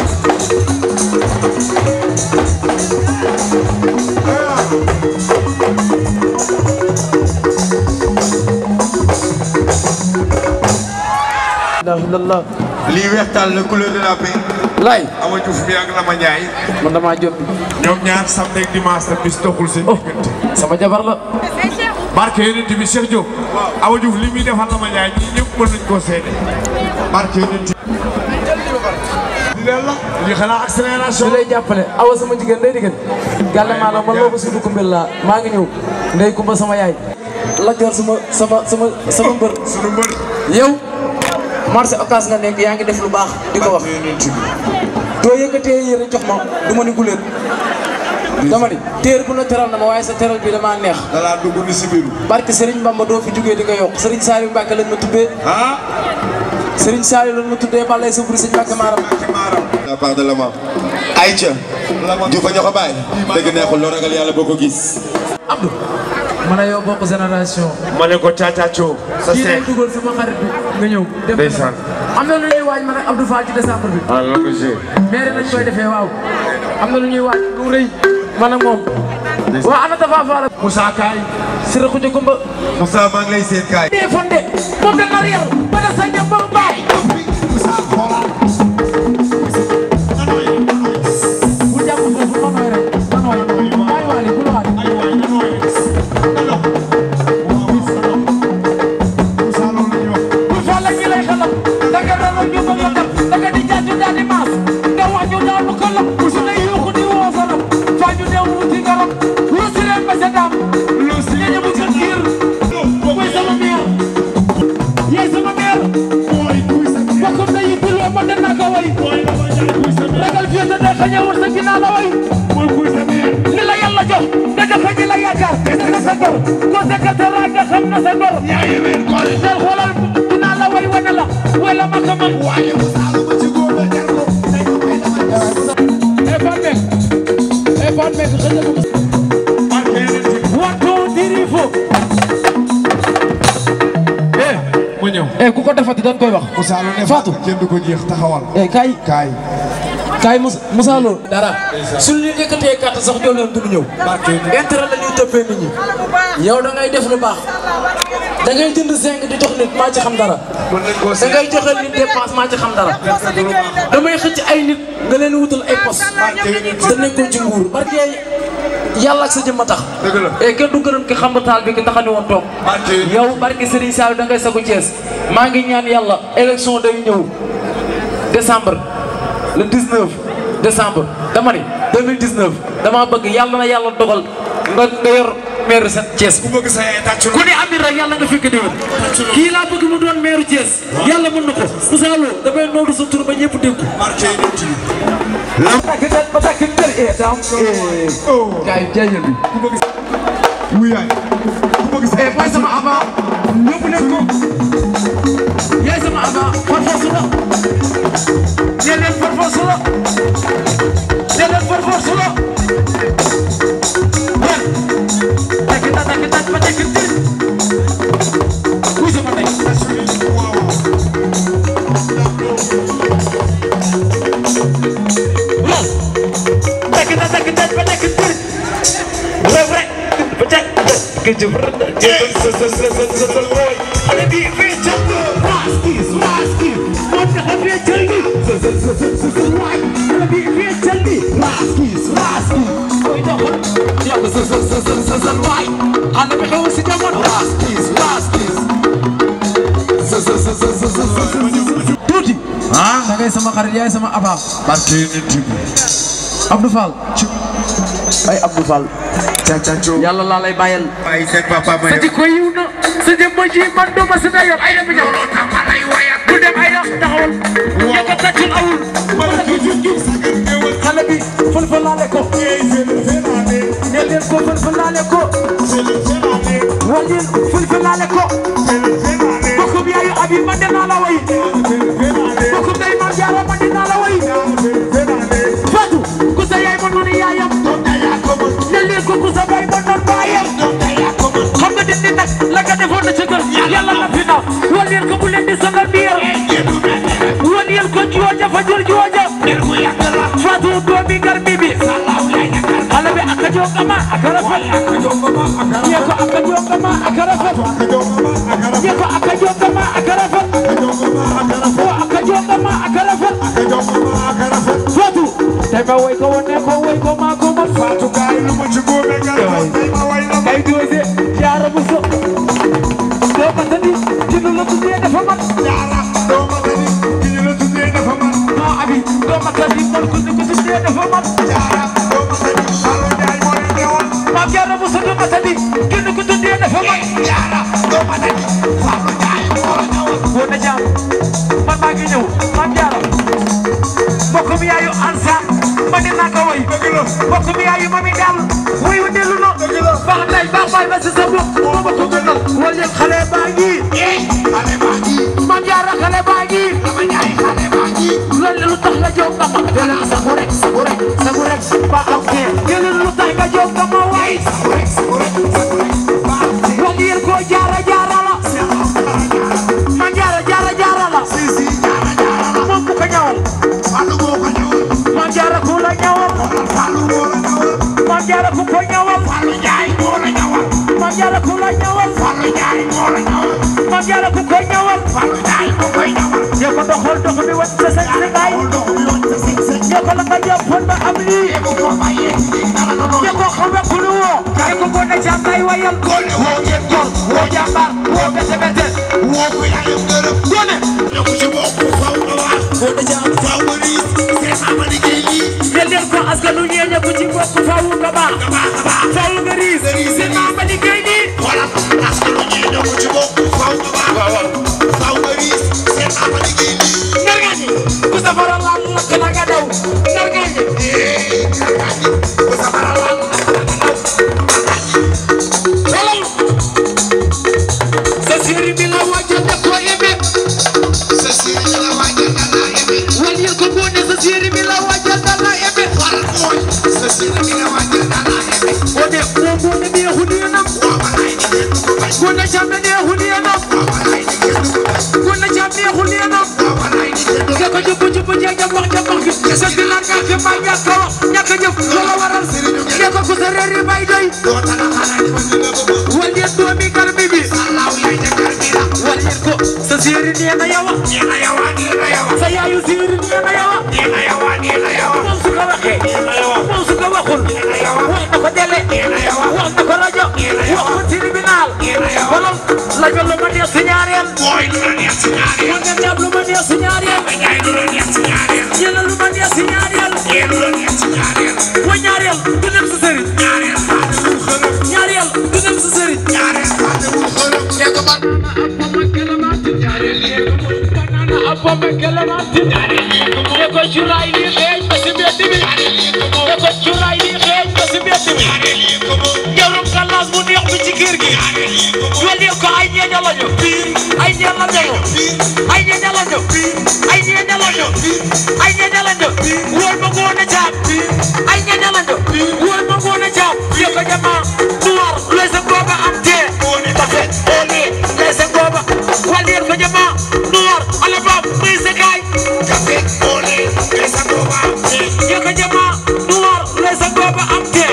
Speaker 6: alhamdulilah.
Speaker 4: lii weextaal la couleur de la paix.
Speaker 6: lay
Speaker 4: Awa Diouf bi ak Lama Ndiaye.
Speaker 6: man damaa jot.
Speaker 4: ñoom ñaar samedi ak dimanche la bis doxul seen diggante.
Speaker 6: sama jabar la.
Speaker 4: barke yonent bi Cheikh Diop. Awa Diouf li muy defal Lama Ndiaye ñii ñëpp mën nañu koo seede. barke yonent bi. di leen la lii xanaa accélération.
Speaker 6: su lay jàppale awa sama jigéen day diggante. gàlle maa la man loo ko suñu kumbel laa maa ngi ñëw. ndey kumba sama yaay. la joor sama sama sama sama mbër.
Speaker 4: sunu mbër.
Speaker 6: yow. marché occas nga nekk yaa ngi def lu baax di ko wax. doo yëkkatee yére jox ma du ma ni guléet. dama ni téer bu na teral na ma waaye sa teral bi damaa neex.
Speaker 4: dalaa dugg ni si biiru.
Speaker 6: barke Serigne Bamba doo fi jugee di nga yokk Serigne Saliou Mbacke lañ ma tuddee.
Speaker 4: ah.
Speaker 6: Serigne Saliou lañ ma tuddee Balaye sa buri Serigne Mbacke Maram.
Speaker 4: la part de Lama. Aïcha. Diouf a ñoo ko bàyyi. dëgg neexul loo ragal yàlla boo ko gis.
Speaker 6: Abdou. man a yow bokk génération.
Speaker 4: ma ne ko caacaaco. sa
Speaker 6: kii
Speaker 4: seex.
Speaker 6: day dugal sama xarit bi nga ñëw. def
Speaker 4: ndeysaan.
Speaker 6: am na lu ñuy waaj man ak Abdou Fall ci décembre bi.
Speaker 4: ah loolu la
Speaker 6: maire nañ koy defee waaw. am na lu ñuy waaj lu rëy man ak moom. waa ana Tafa Fall.
Speaker 4: Moussa Kaay.
Speaker 6: Sira Khoudia Kumba.
Speaker 4: Moussa maa ngi lay seet kaay.
Speaker 6: dee fonde moom da nar yar ba da sa njëm ba baay. bu jàpp foofu manooy rek manooy baay waali bu lawaat. bu Fall ñi lay xalam da nga rara ñu ba nga def da nga di jaaju daal di maas nga wax ñu daal bu kalam su lay yuuxu di woo salam faa ñu dem wuti garab lu si leen ba sa daam lu si leen bu gën giir mooy sama meer yaay sama meer bokkum na yi biloo ma dana ko way ragal fii sa day xañe war sa ginnaaw la way li la yàlla jox nga joxe ñi la yaakaar dina sa gor ko secrétaire nga xam na sa gor del xoolal dinaa la way wane la way la ma ko man waaye mu saalu ma ci góor la jar ko e fa nekk
Speaker 16: ma ñëw eh ku ko defati dañ koy wax Fatou
Speaker 4: kenn du ko jeex taxawal
Speaker 16: eh kaay
Speaker 4: kaay
Speaker 16: kaay Moussa Moussa Lo dara suñu ñu yëkkatee carte sax ñoo leen duñu ñëw intérêt la ñuy toppee nit ñi yow da ngay def lu baax da ngay jënd zinc di jox nit maa ci xam dara da ngay joxe nit dépense maa ci xam dara damay xëcc ay nit nga leen wutal ay poste te nekkul ci nguur barke yàlla ak sa jëmm a tax e kenn du gërëm ki xam taal bi ki taxani woon toog yow barke Serigne Sall da ngay sagu Thiès maa ngi ñaan yàlla élection day ñëw décembre le 19 décembre dama ni 2019 dama bëgg yàlla na yàlla dogal nga nga yor maire sa Thiès ku bëgg sa ku ne amit rek yàlla nga fekk déwén kii laa bëgg mu doon maire Thiès yàlla mën na ko Moussa Lo damay noodu sa tur ba ñëpp dégg ba takk kër e dam kay jaajël bi ku bëgg
Speaker 4: wuyaay ku bëgg sa
Speaker 16: mooy sama avant ñëpp ne ko yaay sama avant par force la nee leen par force la nee leen par force la wan takk ta takk ta ba takk tër kuy sama tey takk ta takk ta ba takk tër rëb rek ba takk ke jëf xale bi feccal raskis raskis moo tax a feccal bi waay xale bi feccal bi raskis raskis koy doxal yàgg sa sa sa sa sa sa waay xale bi xew si jamono raskis raskis sa sa sa sa sa sa sa tuuti ah da ngay sama xarit yaay sama aba barke nit Abdou Fall ay Abdou Fall yàlla laa lay bàyyal
Speaker 4: ay seen papa ma
Speaker 16: sa jikko yiw na sa jëmm ji man doo ma si na yor ay dem ñëw ku dem ay dox taxawal ñaka taccul awul xale bi fël fël laale ko ne leen ko fël fël laale ko wal leen fël fël laale ko bokkum yaayu abi man dinaa la way bokkum day man jaara man dinaa la way Fatou ku sa yaay man noonu yaayam ne leen ko ku sa baay man noonu baayam xam nga dindi nag la nga defoon na ci kër yàlla na fi na wal leen ko bu leen di sonal biir wal leen ko jooja fa jur jooja Fatou doomi garmi bi xale bi aka jongama aka rafet ñee ko aka jongama aka rafet ñee ko aka jongama aka rafet o aka jongama aka rafet Fatou tey ma woy ko wone ko woy ko maa ko mën Fatou kaay lu ma ci góobe kay doose jaara bu so doo ma tani ci lu la tuddee dafa mat jaara doo ma tani ci lu la tuddee dafa mat non abi doo ma tani man ku ñu ko tuddee dafa mat jaara doo ma tani Fallou Ndiaye moo leen teewal maam jaara bu so doo ma tani ki ñu ko tuddee dafa mat jaara doo ma tani Fallou Ndiaye moo la ñëwal woo na jaam man maa ngi ñëw maam jaara mbokkum yaayu ansa ma ne naa ko woy mbokkum yaayu mami daal woy wu dellu na baax nay baax baay ba si sa bopp moo ma ko gënal wal yëg xale baa ngi xale baa ngi mam jaara xale baa ngi dama ñaay xale baa ngi loolu lu tax nga jóg nga ma dela sagu rek sagu rek sagu rek ba am ke yële lu tax nga jóg nga ma waay sagu rek sagu rek sagu rek wal yëg ko jaara jaara la mam jaara jaara jaara la si si jaara jaara la moom bu ko ñawal Fallou moo ko ñawal mam jaara ku la ñawal Fallou moo la ñawal mam jaara ku ko ñawal Fallou Ndiaye moo la ñawal mam jaara ku la ñawal Fallou Ndiaye moo la ñawal mam jaara ku ko ñawal Fallou Ndiaye moo koy ñawal ñoo ko doxal dox bi wat sa sa sa gaay ñoo ko la nga jàppoon ba am lii ñoo ko xamal ku lu woo ñoo ko gone jàmbaay wayal gone woo ngeen gor woo jàmbaar woo bete bete woo ko yaayam gërëm gone ñoo ko ci bokk faw nga wax gone jàmm faw nga riis seen maama liggéey lii ne leen ko askanu ñeeñe ku ci bokk faw nga baax faw nga riis seen maama liggéey lii wala askanu ñeeñe ku ci bokk faw nga baax faw nga riis seen maama liggéey lii ngargaañi ku safara laal lakk na nga daw ngargaañi ngargaañi ku safara laal lakk na nga daw ngargaañi sa séeri bi la wàcce def ko yebe jubbu jeeg jabax jabax gi sa gilaan nga fi may ñàkk a wax ñàkk a jëf loola waral ne ko ku sa reer yi bay doy wal yéen doomi garmi bi wal yéen ko sa séeri nee na yawa sa yaayu séeri nee na yawa moom su ko waxee moom su ko waxul wax na ko dele wax na ko rajo wax ko tribunal wala lajo lu ma neex si ñaareel wa nga ñaab lu ma neex si ñaareel yéena lu ma neex si ñaareel wa ñaareel du dem sa sëriñ ñaareel du dem sa sëriñ
Speaker 17: Abba kelamati ne ko curay li xeeñ ba si mbedd mi ne ko curay li xeeñ ba si mbedd mi
Speaker 16: jawrum kalas bu neex bi ci kër gi wal ko ay ñeeña lañu ay ñeeña lañu ay ñeeña lañu ay ñeeña lañu ay ñeeña lañu wóor ma ngoone jaam ay ñeeña lañu wóor ma ngoone jaam yo ko jama noir lese gooba am tee tafe ole lese gooba wal ko jama noir ala bab muy se kay tafe ole lese gooba am tee yo ko jama noir lese gooba am tee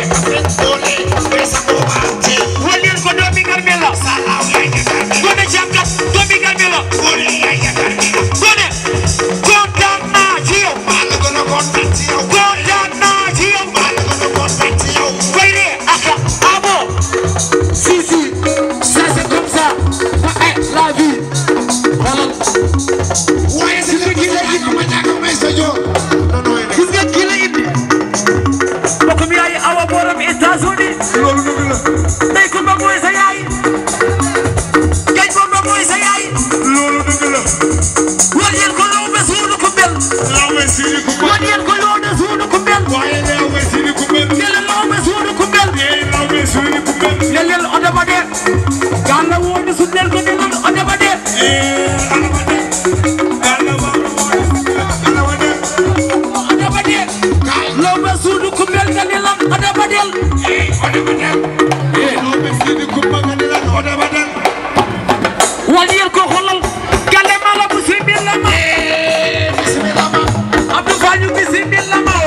Speaker 16: walin ko doomi garmela gone jamkat doomi garmela gone kontaan naa ci yow kontaan naa ci yow koy de aka abo si si ça c'est comme ça ma est la vie xoolal waaye si nga kii la indi gis nga kii la indi mbokk mi yaay awa booram États-Unis loolu dëgg la ndey ko ba mooy sa yaay gañ ko ba mooy sa yaay loolu dëgg la war yéen ko loo be suunu ko mel war yéen ko loo be suunu ko mel yàlla loo be suunu ko mel yàlla oda ba de yàlla woo ne su nel ko ne lan oda ba de oda ba de loo be suunu ko mel nga ne lan oda ba del wal yéen ko xoolal gale ma la bu si mbir la ma Abdou Fall ñu bisi mbir la ma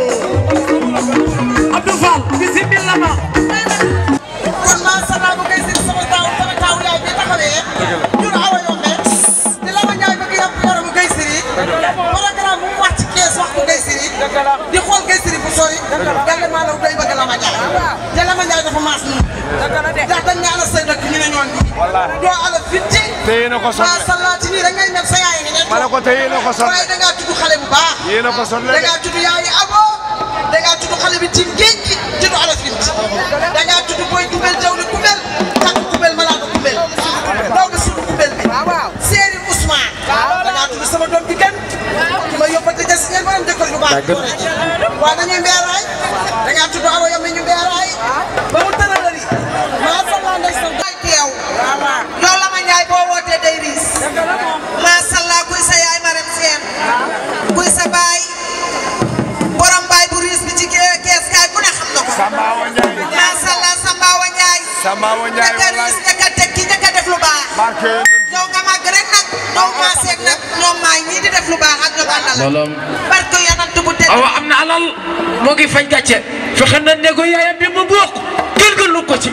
Speaker 16: Abdou Fall bisi mbir la ma
Speaker 18: kon maa sama bu koy seen sama taaw sama taaw yaay bi taxawee ñun awa yombee di la ma ñaay bëgg yàpp yaramu gay siri programme bu mu wàcc kees wax ko gay siri di xool gay siri bu sori yàlla maa law day bëgg la ma ñaay te la ma ñaay dafa maas nii ndax dañ ne ala say dëkk ñu ne ñoon nii doo ala fitti
Speaker 19: téye na ko sonn
Speaker 18: maa sallaati nii da ngay mel sa yaay ngi ne
Speaker 19: ma ne ko téye na ko sonn
Speaker 18: waaye da ngaa tudd xale bu baax
Speaker 19: yéen a ko sonn
Speaker 18: da ngaa tudd yaayi abo da ngaa tudd xale bi tim géej gi tudd ala fitti da ngaa tudd booy kubel jawli kubel takk kubel malaaka kubel daw bi sunu kubel bi séeri Ousmane da ngaa tudd sama doom bi gën ki ma yóbbante ja si ngeen borom jëkkër ju baax waa dañuy mbeeraay da ngaa tudd awa yam ñu mbeeraay ba mu tëralari maa salla ndey sa day teew yow la ma ñaay boo wootee day riis maa salla kuy sa yaay maram seen kuy sa baay borom baay bu riis bi ci kee- kees kaay ku ne xam na ko maa salla Sambaawa Njaay
Speaker 19: Sambaawa Njaay
Speaker 18: njëkk a riis njëkk a tekki njëkk a def lu baax
Speaker 19: barke
Speaker 18: yow nga màgg rek nag ñoom maa seeg nag ñoom maay ñii di def lu baax ak ñoom àndal
Speaker 16: mbooloom
Speaker 18: barke yanant bu tedd
Speaker 16: awa am na alal moo ngi faj gàcce fexe na ne ko yaayam bi mu bokk gën gën lu ko ci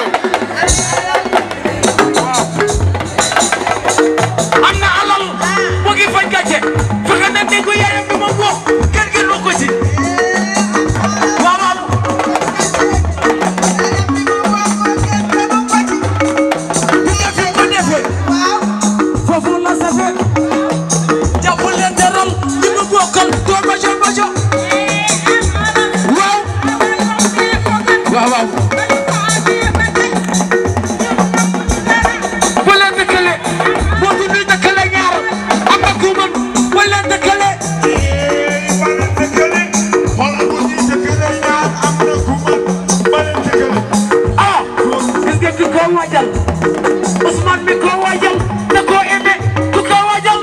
Speaker 16: am na alal moo ngi faj gàcce fexe na ne ko yaayam bi mu bokk gën gën lu ko ci waaw waaw bu nga fi ko defee foofu la safe jàpp leen teral li mu bokkal doo bajo bajo waaw waaw waaw bu leen dëkkale boo tudd dëkkale ñaar am na ku mën bu leen dëkkale ah gis nga ki ko waajal Ousmane mi ko waajal da koo aimé ku ko waajal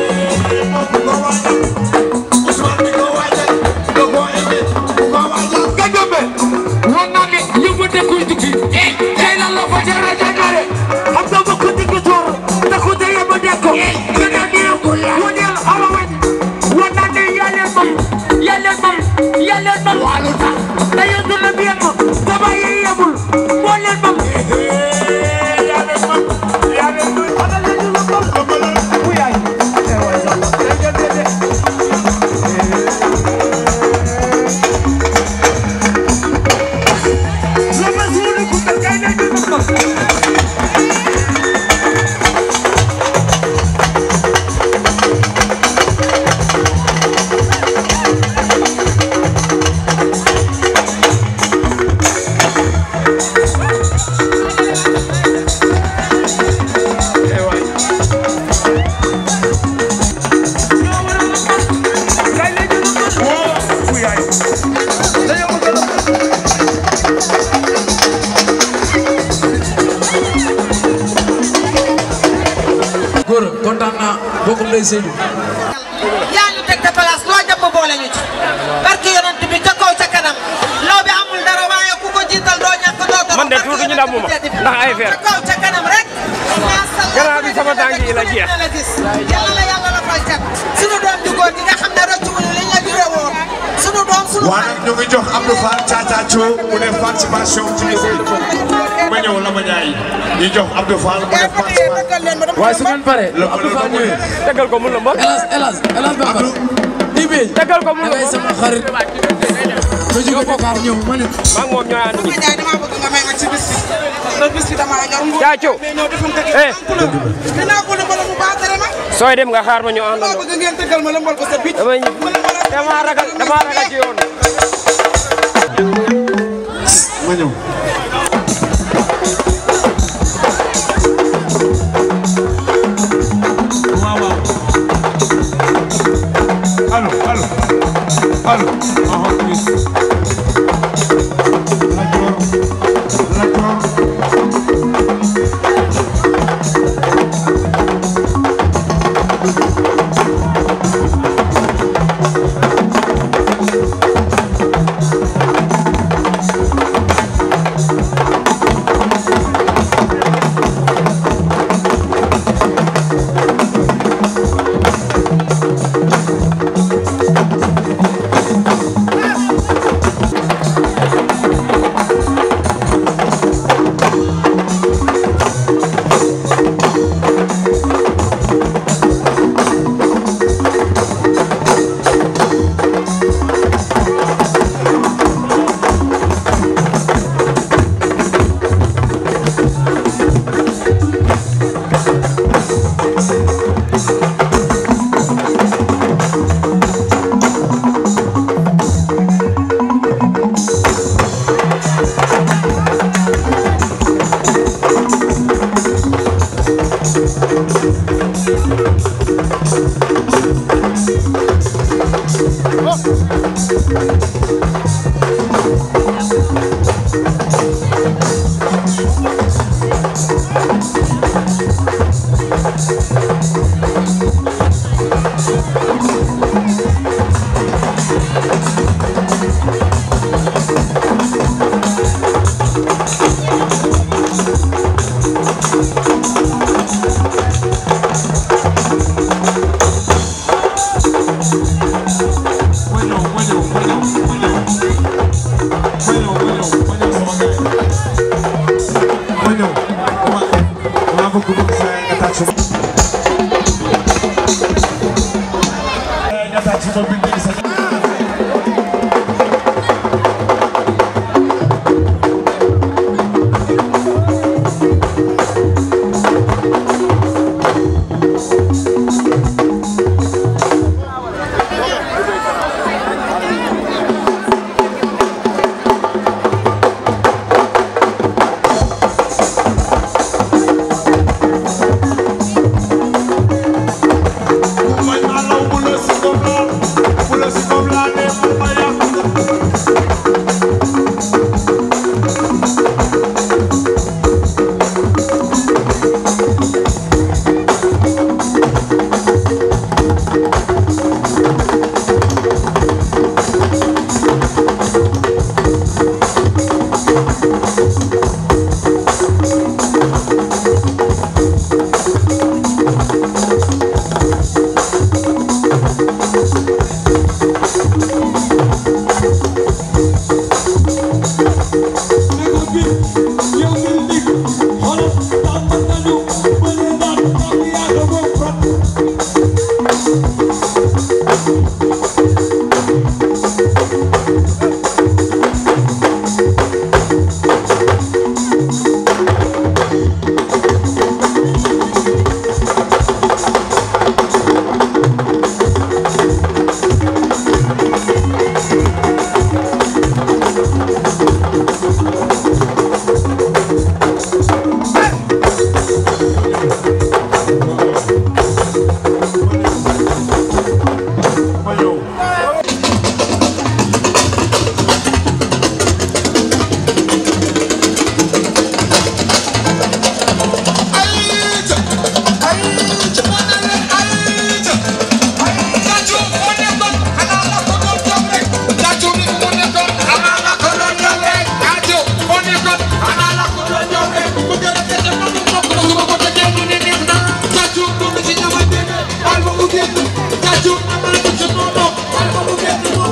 Speaker 16: nga gëmbe woon naa ne yëngu dëkkuy tukki tey la la fa jara jàngale xam nga ba ko digg toor da ko tey yëngu dekko nga ne nii woneel awa weñ kontaan naa bokkum day Seydou.
Speaker 18: yaa ñu teg te place loo jàpp boole ñu ci barke yonent bi ca kaw ca kanam law bi amul dara waaye ku ko jiital doo ñàkk doo dara
Speaker 20: man de tuuti ñu damm ma ndax ay fer
Speaker 18: ca kaw ca kanam rek
Speaker 20: gannaaw bi sama tànk yi la jeex
Speaker 18: la gis yàlla la yàlla la fay cat sunu doom ju góor gi nga xam ne rëccu wuñu liñ la jure woon sunu doom sunu
Speaker 4: waa nag ñu ngi jox Abdou Fall Tata Thio mu def participation ci essai de feu ma ñëw Lama Ndiaye ñu jox Abdou Fall mu def participation.
Speaker 16: waaye su ngeen paree Abdou Fall ñëwee.
Speaker 20: tegal ko mun la mbokk.
Speaker 16: hélas hélas hélas Bamba. Ibi
Speaker 20: tegal ko mun la
Speaker 16: dangay sama xarit. ma jóge Dakar ñëw ma ne.
Speaker 20: maa ngi moom ñooy ànd
Speaker 18: Lama Ndiaye dama bëgg nga may ma ci bis bi ndax bis bi dama ñor nguur
Speaker 20: Tata Thio
Speaker 18: mais ñëw defal ko
Speaker 20: eh
Speaker 18: dinaa ko lëmbal mu baax dara ma
Speaker 20: sooy dem nga xaar ma ñu
Speaker 18: dama
Speaker 20: àndandoo
Speaker 18: bëgg ngeen tëggal ma lëmbal ko sa bit
Speaker 20: damay dama ragal dama ragal ci yoon
Speaker 4: ma ñëw. waaw waaw. allo allo allo. ah ah oui. Lat Joor Lat Joor.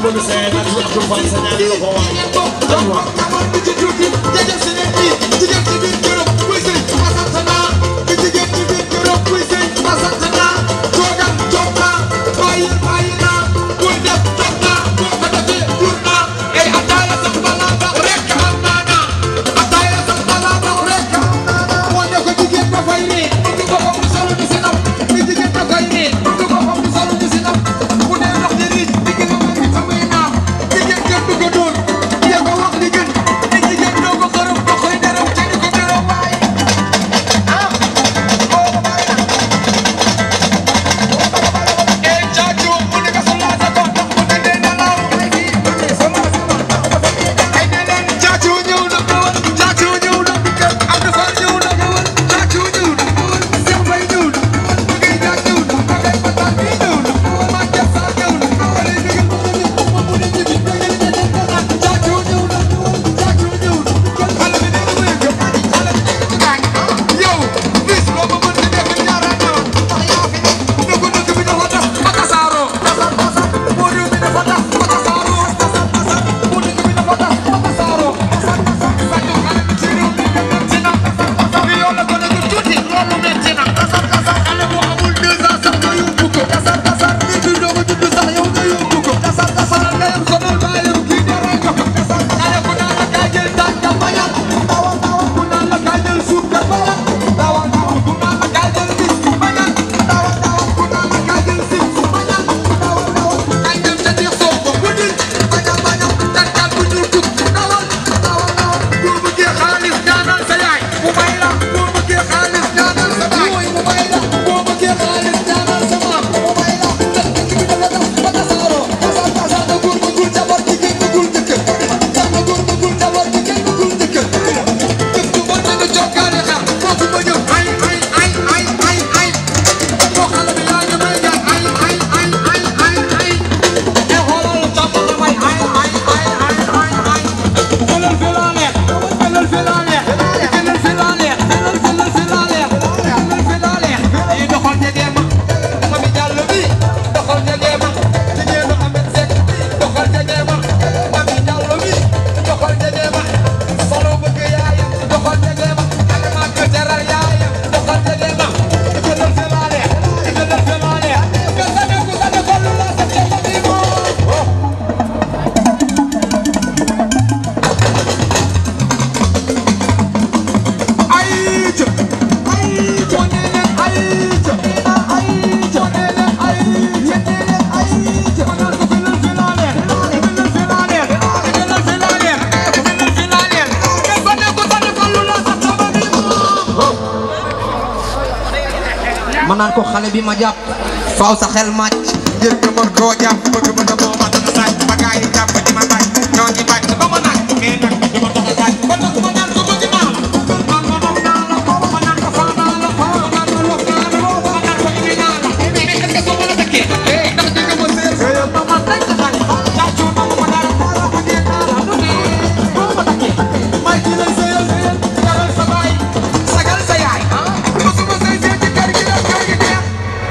Speaker 21: ma naan ko xale bi ma jàpp faaw sa xel màcc ngir nga mën koo jàpp bëgg ma demoo ma dana saaj ba gaa yi jàpp di ma saaj ñoo ngi bañ ba ma naaj mais nag du ma tax a saaj ba tax ma naan ko bëgg naa la man ma nopp naa la ma naan ko faa naa la man ma nopp naa la ma naan ko indi naa la mais est-ce que soo mën a dëkkee eh ndax di nga ma seet seet ba ma tey sa xale càccu na ma dara dara ma dee naa la du ne boo ma dëkkee may ci lay seyal seyal sagal sa baay sagal sa yaay ah mosuma sey sey ci kër gi la kër gi neex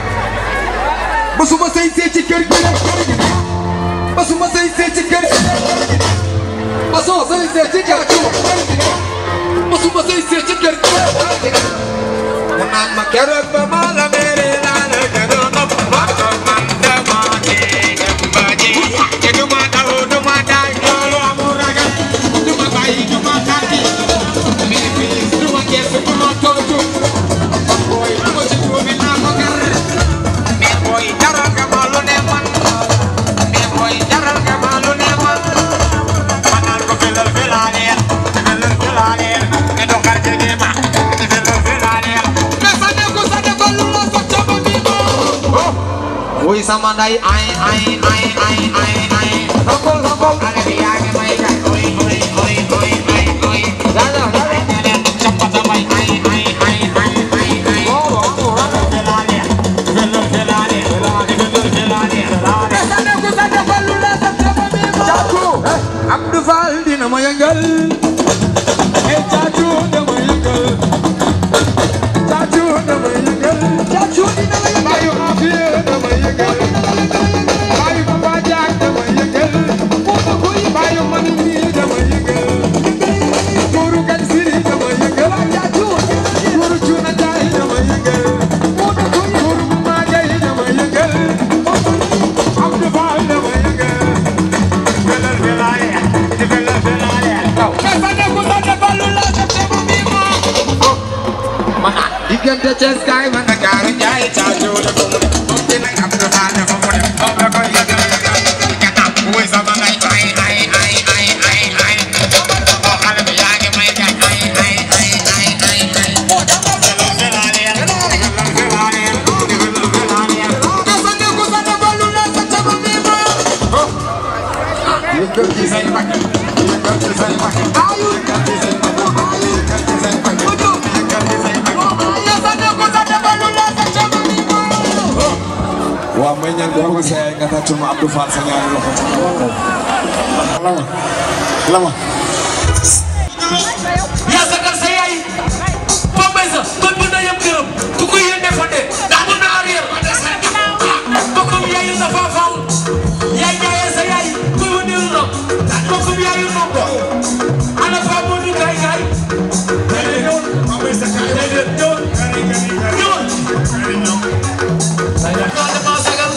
Speaker 21: basuma sëy see ci kër gi rek kër gi neex basuma sëy see ci kër gi rek kër gi neex basoo sëy see ci kër gi rek kër gi neex basuma sëy see ci kër gi rek kër gi neex mu naan ma keroog ba ma la mere laa la gënoon a ma ko man dama dee dem ba ji te du ma daw du ma daay loolu amul ragal du ma bàyyi du ma tànki mais fii du ma gerte du ma tontu booy du ma ci tuumi naa ko gar mais booy jaral nga ma lu ne man mais booy jaral nga ma lu ne man ma naan ko filal filaleer filal filaleer nga doxal jege ma filal filaleer mais sa ne ko sa ne ko lu la sa caba bi ma wuy sama nday ay ay ay ay ay ay rokol rokol ale bi yaa ngi may jaay oy oy oy oy oy oy dada dada dada capata may ay ay ay ay ay ay oh oh filal filaleer filal filaleer filal filaleer mais sa ne ko sa ne ko lu la sa caba bi ma Caatu Abdou Fall dina ma yëngal eh Caatu dama yëngal Caatu dama yëngal Caatu dina la yëngal Bayu Afia dama yëngal Bayu Papa Jaak dama yëngal
Speaker 16: Thiès kaay ma Ndakaaru jaay caatu de ko mu ne moom dina am lu baax ne moom mu ne moom la koy yëgal gannaaw bu wéy sama ngay ay ay ay ay ay ay oo xale bi yaa ngi may gañ ay ay ay ay ay ay yëkkal ci say mbagg yëkkal ci say mbagg yëkkal ci say mbagg
Speaker 19: waaw may ñaan ko bëgg sa yaay nga tàccul ma Abdou Fall sa ñaari loxo ci lama lama
Speaker 17: yaa sagal sa yaay Pape Mbaye sa kon mën na yem këram ku ko yéene fa de ndax mën na arrière bokkum yaayu na fa faal yaay jaayee sa yaay kuy wëndeelu na bokkum yaayu na ko ana fa moo di gaay gaay déedéet ñëwal déedéet ñëwal ñëwal dama sagal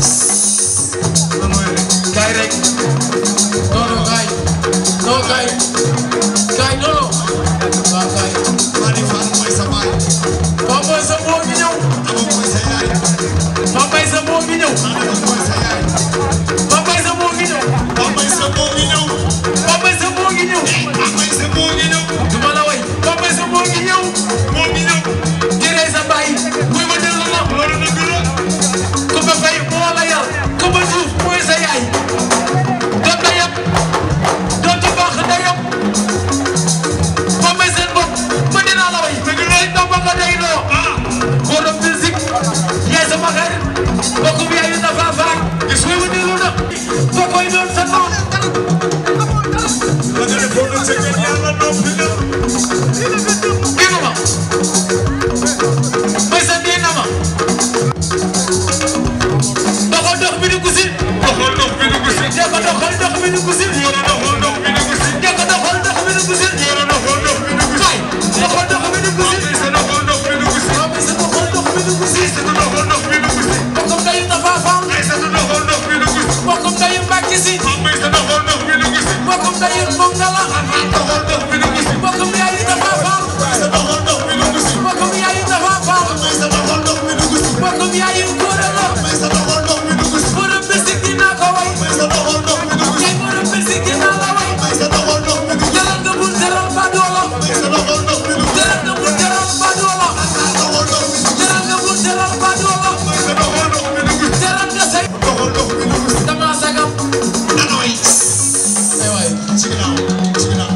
Speaker 17: gaay rek non non gaay non gaay gaay non non waaw gaay Pape Mbaye sa moo ngi ñëw Pape Mbaye sa moo ngi ñëw Pape Mbaye sa moo ngi ñëw Pape Mbaye sa moo ngi ñëw Pape Mbaye sa moo ngi ñëw Pape Mbaye sa moo ngi ñëw du ma la way Pape Mbaye sa moo ngi ñëw moo ngi ñëw jëree sa baay muy ma dellu la loolu dëgg la Kumba Faye moo la yar Kumba Diouf mooy sa yaay doon na yab doon ci baax na yab Pape Mbaye seen bopp ma dinaa la way dëgg la ndax ba nga day doo borom musique yaay sama xarit mbokk bi yaayu na faa faak gis nga mu dellu na ba koy doon sa noon la nga defoon na sa kër yàlla noppi na dégg ma may sa dee na ma doxal dox bi di gusi doxal dox bi di gusi dee ko doxal dox bi di gusi doxal dox bi di gusi dee ko doxal dox bi di gusi doxal dox bi di gusi doxal dox bi di gusi sa doxal dox bi di gusi sa doxal dox bi di gusi sa doxal dox bi di gusi bokkum dayu na faa faam ay sa doxal dox bi di gusi bokkum dayu mbàkki si may sa doxal dox bi di gusi bokkum dayu mongala doxal dox bi di gusi bokkum yaayu na faa faam sa doxal dox bi di gusi bokkum yaayu na faa faam may sa doxal dox bi di gusi bokkum yaayu góora la may sa doxal dox bi di gusi borom bisik dinaa ko way may sa doxal dox bi di gusi borom bisik dinaa la way may sa doxal dox bi di gusi jalal nga bul teral ba doola may sa doxal dox bi di gusi jalal nga bul teral ba doola jalal nga bul teral ba doola may sa doxal dox bi di gusi teral nga say doxal dox bi di gusi dama sagam anoy ay waay ci ginnaaw ci ginnaaw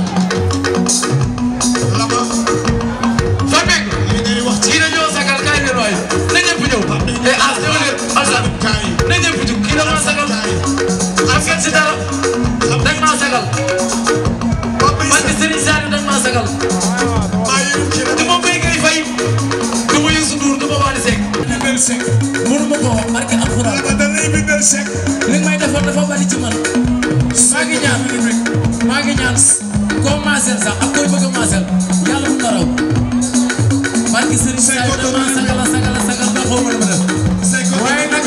Speaker 17: lama fa nekk li ngay wax ci dañoo sagal kaay leen waay na ñëpp ñëw te as ñëw leen asa na ñëpp jóg kii dama sagal am ngeen si dara dañ maa sagal man de Serigne Saliou dañ maa sagal du ma béy ngay fay du ma Youssou Ndour du ma Wally Seck bindal Seck mënu ma ko wax barke alxuraan da ngay bindal Seck li may defar dafa bari ci man maa ngi ñaan maa ngi ñaan koo maaseel sax ak koy bëgg a maaseel yàlla mu raw barke Serigne Saliou dama sagala sagala sagal ba xaw ma lu ma def waaye nag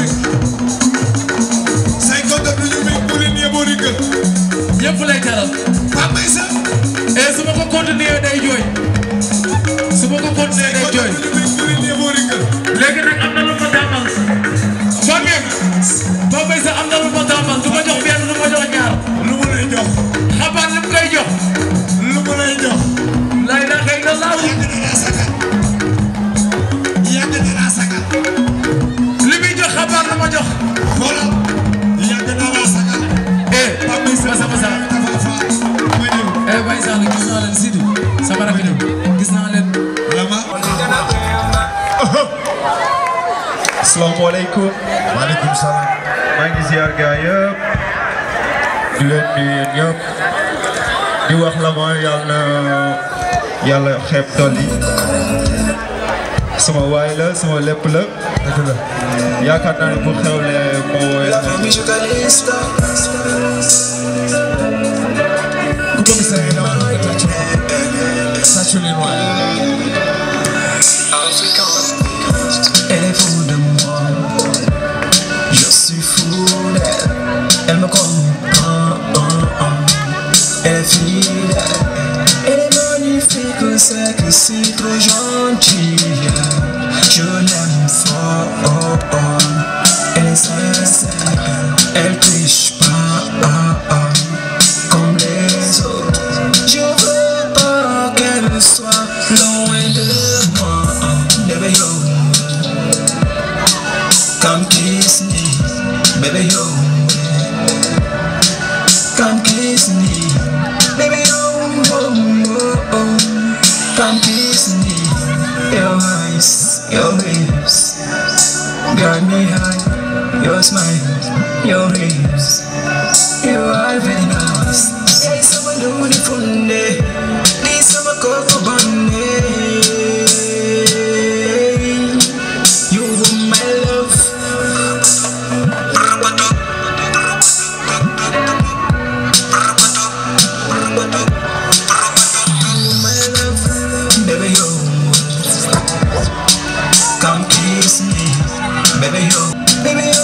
Speaker 17: say ko def ñu mi bu leen yeboo di gën ñëpp lay teral Pape Mbaye sa et su ma ko continuer day jooy su ma ko continuer day jooy léegi nag am na lu ma tàmmal Pape Pape Mbaye sa am na lu ma tàmmal du ma jox benn du ma jox ñaar lu mu lay jox xabaar lu mu koy jox lu mu lay jox lay da kay na laaw yàgg dina sagal li muy jox xabaar lu ma jox xoolal yàgg dina sagal eh Pape Mbaye sa masa masa eh Baye Sall gis naa leen Sidi sama rakk ñëw gis naa leen lama
Speaker 4: asalaamaaleykum. maaleykum salaam. maa ngi ziar gaa yëpp. di leen nuyu yéen ñëpp. di wax la ma yàlla na yàlla xeeb tool yi. sama waay la sama lépp la. dëgg la. yaakaar naa ne bu xewlee moo woy la. ku ko gisee rek dama doon tàcc tàcc leen waay.
Speaker 2: Elle est fou de moi, je suis fou d'elle. Elle me comprend, elle est fidèle, elle est magnifique. que c'est que c'est trop gentil. Je l'aime fort. Elle est sincère, elle triche pas comme les autres. Je veux pas qu'elle soit loin de moi. Baby yo, come kiss me, baby yo. Come kiss me, baby oh, oh, oh, oh. Come kiss me, your eyes, your lips got me high. Your smile, your lips, you are very nice. Hey, someone do the fun day, need some cocoa bunny. You were my love. my love, baby yo. Come kiss me, baby yo, baby yo.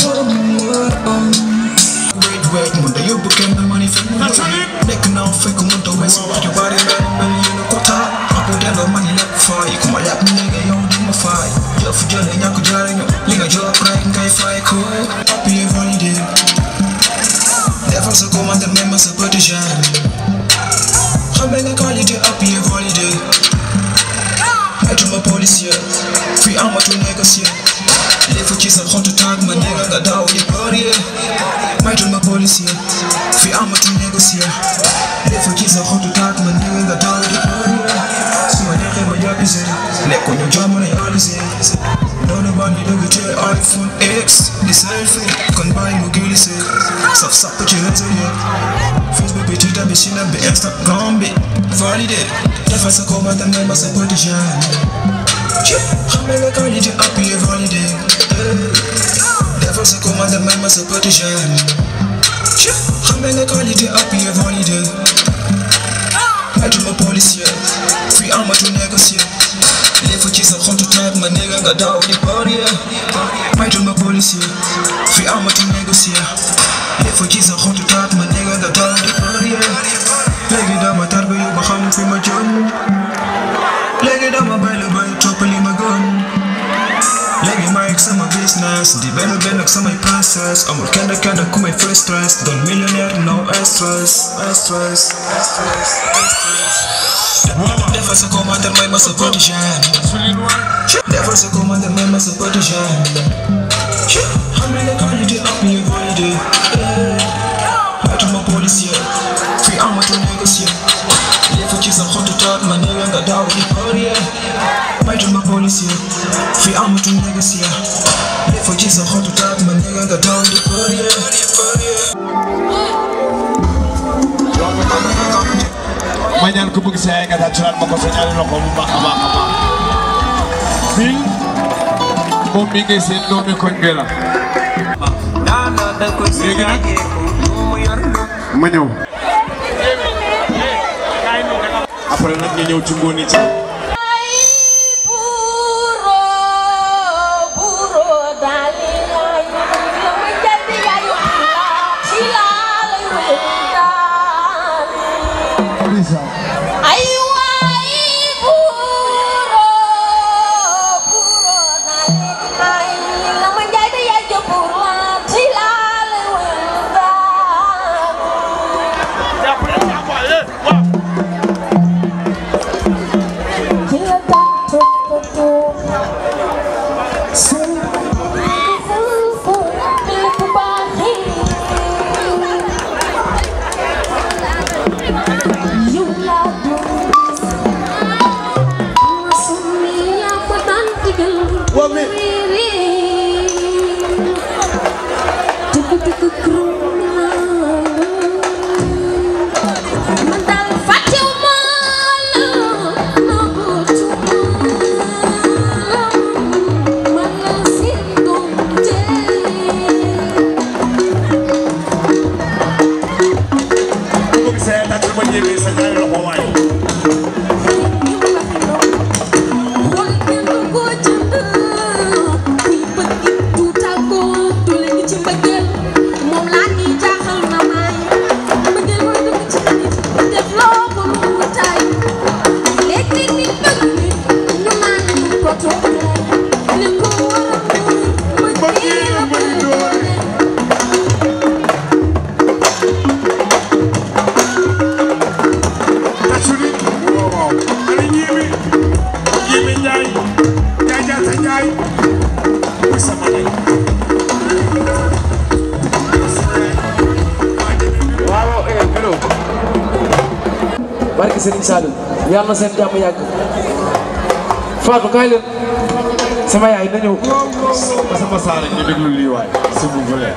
Speaker 2: Wait, wait, muda yo bukan the money from me. Nek na fake muda west, your body man, man you know kota. Apo dia lo money left for you, kuma lap me nigga yo do my fight. Yo for jale nyaku jare yo, linga jo cry ngai fight cool. Happy every day. Never so come and the members of British Xam nga qualité appui et validé Metuma policier Fii amatu négocier Léfu ci sa xottu tag ma néga nga daw di bëree Metuma policier Fii amatu négocier Léfu ci sa xottu tag ma néga nga daw di bëree Su ma neexee ma jàppise Lekku ñu jamono yalisé Noonu ba ni dëgg te iPhone X di selfie kon bàyyi mu glissé Saf sap ci réseau yëpp Facebook bi Twitter bi Snap bi Instagram bi validé defal sa commande ngay ma sa petit jeune xam nga qualité appuyé validé defal sa commande ngay ma sa petit jeune xam nga qualité appuyé validé metuma policier fii amatu négocier léfu ci sa xottu taag ma néega nga daw di bëree metuma policier fii amatu négocier léfu ci sa xottu taag ma néega nga daw di bëree léegi dama tarbi yu ba xam fi ma jëm léegi dama bay la bay topp li ma gëm léegi maa ngi sama business di benn benn ak samay princess amul kenn kenn ku may free stress doon millionnaire no stress stress defal sa commentaire may ma sa petit jeune defal sa commentaire may ma sa petit jeune xam nga qualité appuyé validé matuma policier fii amatu négocier léfu ci sa xottu taat ma néega nga daw di bëree matuma policier fii amatu négocier léfu ci sa xottu taat ma néega nga daw di bëree
Speaker 4: ma ñaan ko bëgg sa yaay nga tàccalaat ma ko sa ñaari loxo bu baax a baax a baax bii moom mi ngi seen doomi koñ bi la léegi nag ma ñëw après nag ñu ñëw ci ngóoni ci
Speaker 7: waaw eh Bilo barke Serigne Saliou yàlla na seen jàmm yàgg Fatou kaay leen sama yaay na ñëw
Speaker 4: sama saara ñu déglu lii waay s'il vous plaît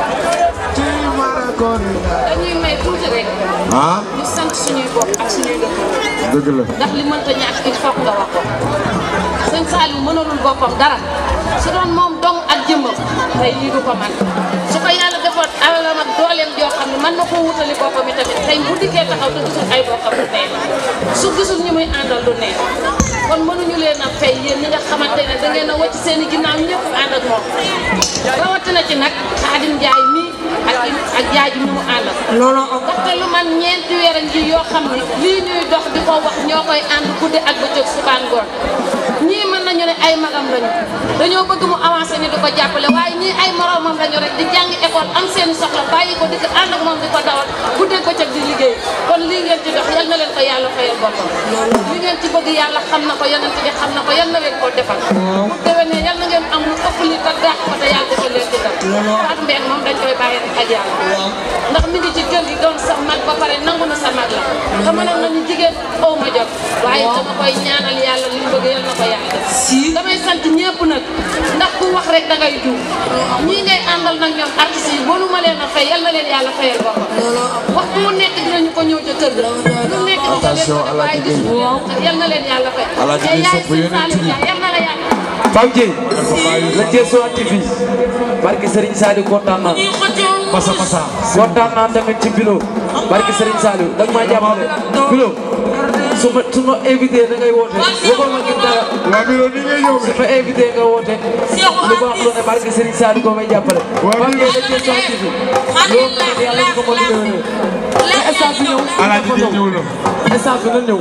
Speaker 3: dañuy may tuuti rek.
Speaker 4: ah
Speaker 3: ñu sant suñuy bopp ak suñuy dëkk.
Speaker 4: dëgg la
Speaker 3: ndax li mënta ñàkk il faut nga wax ko. sëñ Saliou mënalul boppam dara su doon moom dong ak jëmmam tey lii du ko man su ko yàlla defoon alalam ak dooleem joo xam ne mën na koo wutali boppam i tamit tey bu dikkee taxaw te gisul ay bokkam du neex su gisul ñi muy àndal du neex kon mënuñu leen a fay yéen ñi nga xamante ne da ngeen a wàcc seen i ginnaaw ñëpp ànd ak moom rawatina ci nag Xaadim Njaay mii ak ak jaay ji mi mu àndal loolu ndaxte lu man ñeenti weer a ngi yoo xam ne lii ñuy dox di ko wax ñoo koy ànd guddi ak bëccëg suba ngoon ñii mën nañu ne ay magam lañu dañoo bëgg mu avancé ñu di ko jàppale waaye ñii ay moromam lañu rek di jàng école am seen soxla bàyyi ko di ko ànd ak moom di ko dawal guddi ak bëccëg di liggéey kon lii ngeen ci dox yal na leen ko yàlla fayal boppam li ngeen ci bëgg yàlla xam na ko yonent bi xam na ko yal na leen ko defal bu déwénee yal na ngeen am lu ëpp li te dàq ko te yàlla defal leen ci dara Fatou Mbengue moom dañ koy bàyyi rek ak yàlla ndax mi ngi ci kër gi doon sa mag ba pare nangu na sa mag la te mënoon nañu jigéen aw ma jot waaye dama koy ñaanal yàlla li mu bëgg yal na ko yàlla def damay sant ñëpp nag ndax ku wax rek da ngay juum ñii ngay àndal nag ñoom artistes yi mënu ma leen a fay yal na leen yàlla fayal boppam waxtu mu nekk dinañu ko ñëw ca kër ga lu nekk dina leen ko def waaye gis yal na leen yàlla fay
Speaker 7: Alaaji
Speaker 3: te
Speaker 7: bi
Speaker 3: yaay
Speaker 7: sopp
Speaker 3: si
Speaker 7: yonent
Speaker 3: Saliou
Speaker 7: bi.
Speaker 3: Dia yal na la yàlla
Speaker 7: Pape Dieye la Thiès TV barke Serigne Saliou kontaan naa
Speaker 4: masa masa
Speaker 7: kontaan naa tamit ci Bilo barke Serigne Saliou da nga maa jàppale Bilo su ma su ma invité da ngay woote waxoon ma ngir dara
Speaker 4: waa Bilo ni ngay ñëw
Speaker 7: su ma invité nga woote lu baax lu ne barke Serigne Saliou koo may jàppale Pape Dieye la Thiès TV loolu nag yàlla ñu ko mën a déwénee na staff bi ñëw
Speaker 4: Alaaji bi ñëw na
Speaker 7: staff bi na ñëw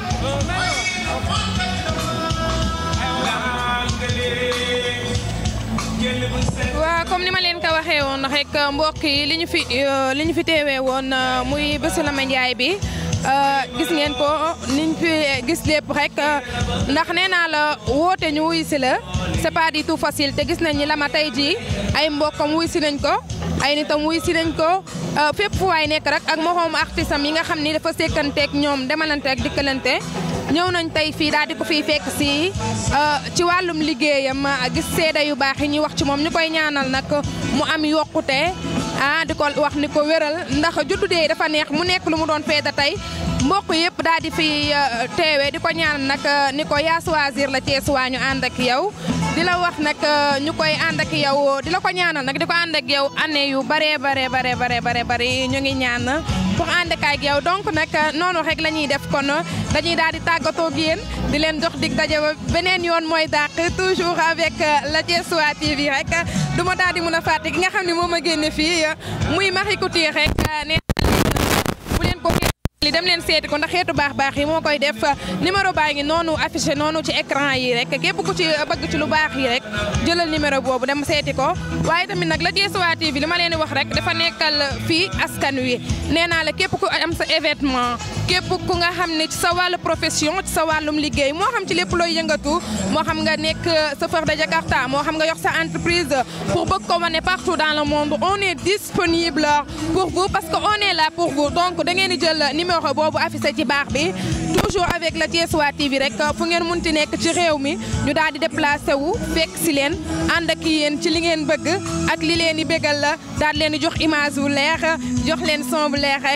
Speaker 1: waaw comme ni ma leen ko waxee woon rek mbokk yi li ñu fi li ñu fi teewee woon muy bésu Lama Ndiaye bi gis ngeen ko niñ fi gis lépp rek ndax nee naa la woote ñu wuy si la c'est pas du tout facile te gis nañ ni Lama tey jii ay mbokkam wuy si nañ ko ay nitam wuy si nañ ko fépp fu waay nekk rek ak moroomu artiste am yi nga xam ni dafa sekkanteeg ñoom demalante ak dikkalante ñëw nañ tey fii daal di ko fiy fekk si ci wàllum liggéeyam gis seeda yu baax yi ñuy wax ci moom ñu koy ñaanal nag mu am yokkute ah di ko wax ni ko wéral ndax juddu dee dafa neex mu nekk lu mu doon feeta tey mbokk yëpp daal di fi teewee di ko ñaanal nag ni ko yaa choisir la Thiès waa ñu ànd ak yow di la wax nag ñu koy ànd ak yow di la ko ñaanal nag di ko ànd ak yow année yu bare bare bare bare bare bare ñu ngi ñaan pour ànd ak yow donc nag noonu rek la ñuy def kon dañuy daal di tàggatoo ak yéen di leen jox dig daje ba beneen yoon mooy dàq toujours avec la Thiessois TV rek du ma daal di mën a fàtte ki nga xam ne moom a génne fii muy Marie Couture rek nee bu leen ko li dem leen seeti ko ndax xeetu baax baax yi moo koy def numéro baa ngi noonu affiché noonu ci écran yi rek képp ku ci bëgg ci lu baax yi rek jëlal numéro boobu dem seeti ko waaye tamit nag la Thiessois TV li ma leen di wax rek dafa nekkal fii askan wi nee naa la képp ku am sa événement képp ku nga xam ne ci sa wàllu profession ci sa wàllum liggéey moo xam ci lépp looy yëngatu moo xam nga nekk chauffeur de Jakarta moo xam nga yor sa entreprise pour bëgg ko wane partout dans le monde on est disponible pour vous parce que on est là pour vous donc da ngeen di jël numéro boobu affiché ci baax bi toujours avec la Thiessois TV rek fu ngeen munti nekk ci réew mi ñu daal di déplacé wu fekk si leen ànd ak yéen ci li ngeen bëgg ak li leen di bégal la daal leen di jox image bu leer jox leen son bu leer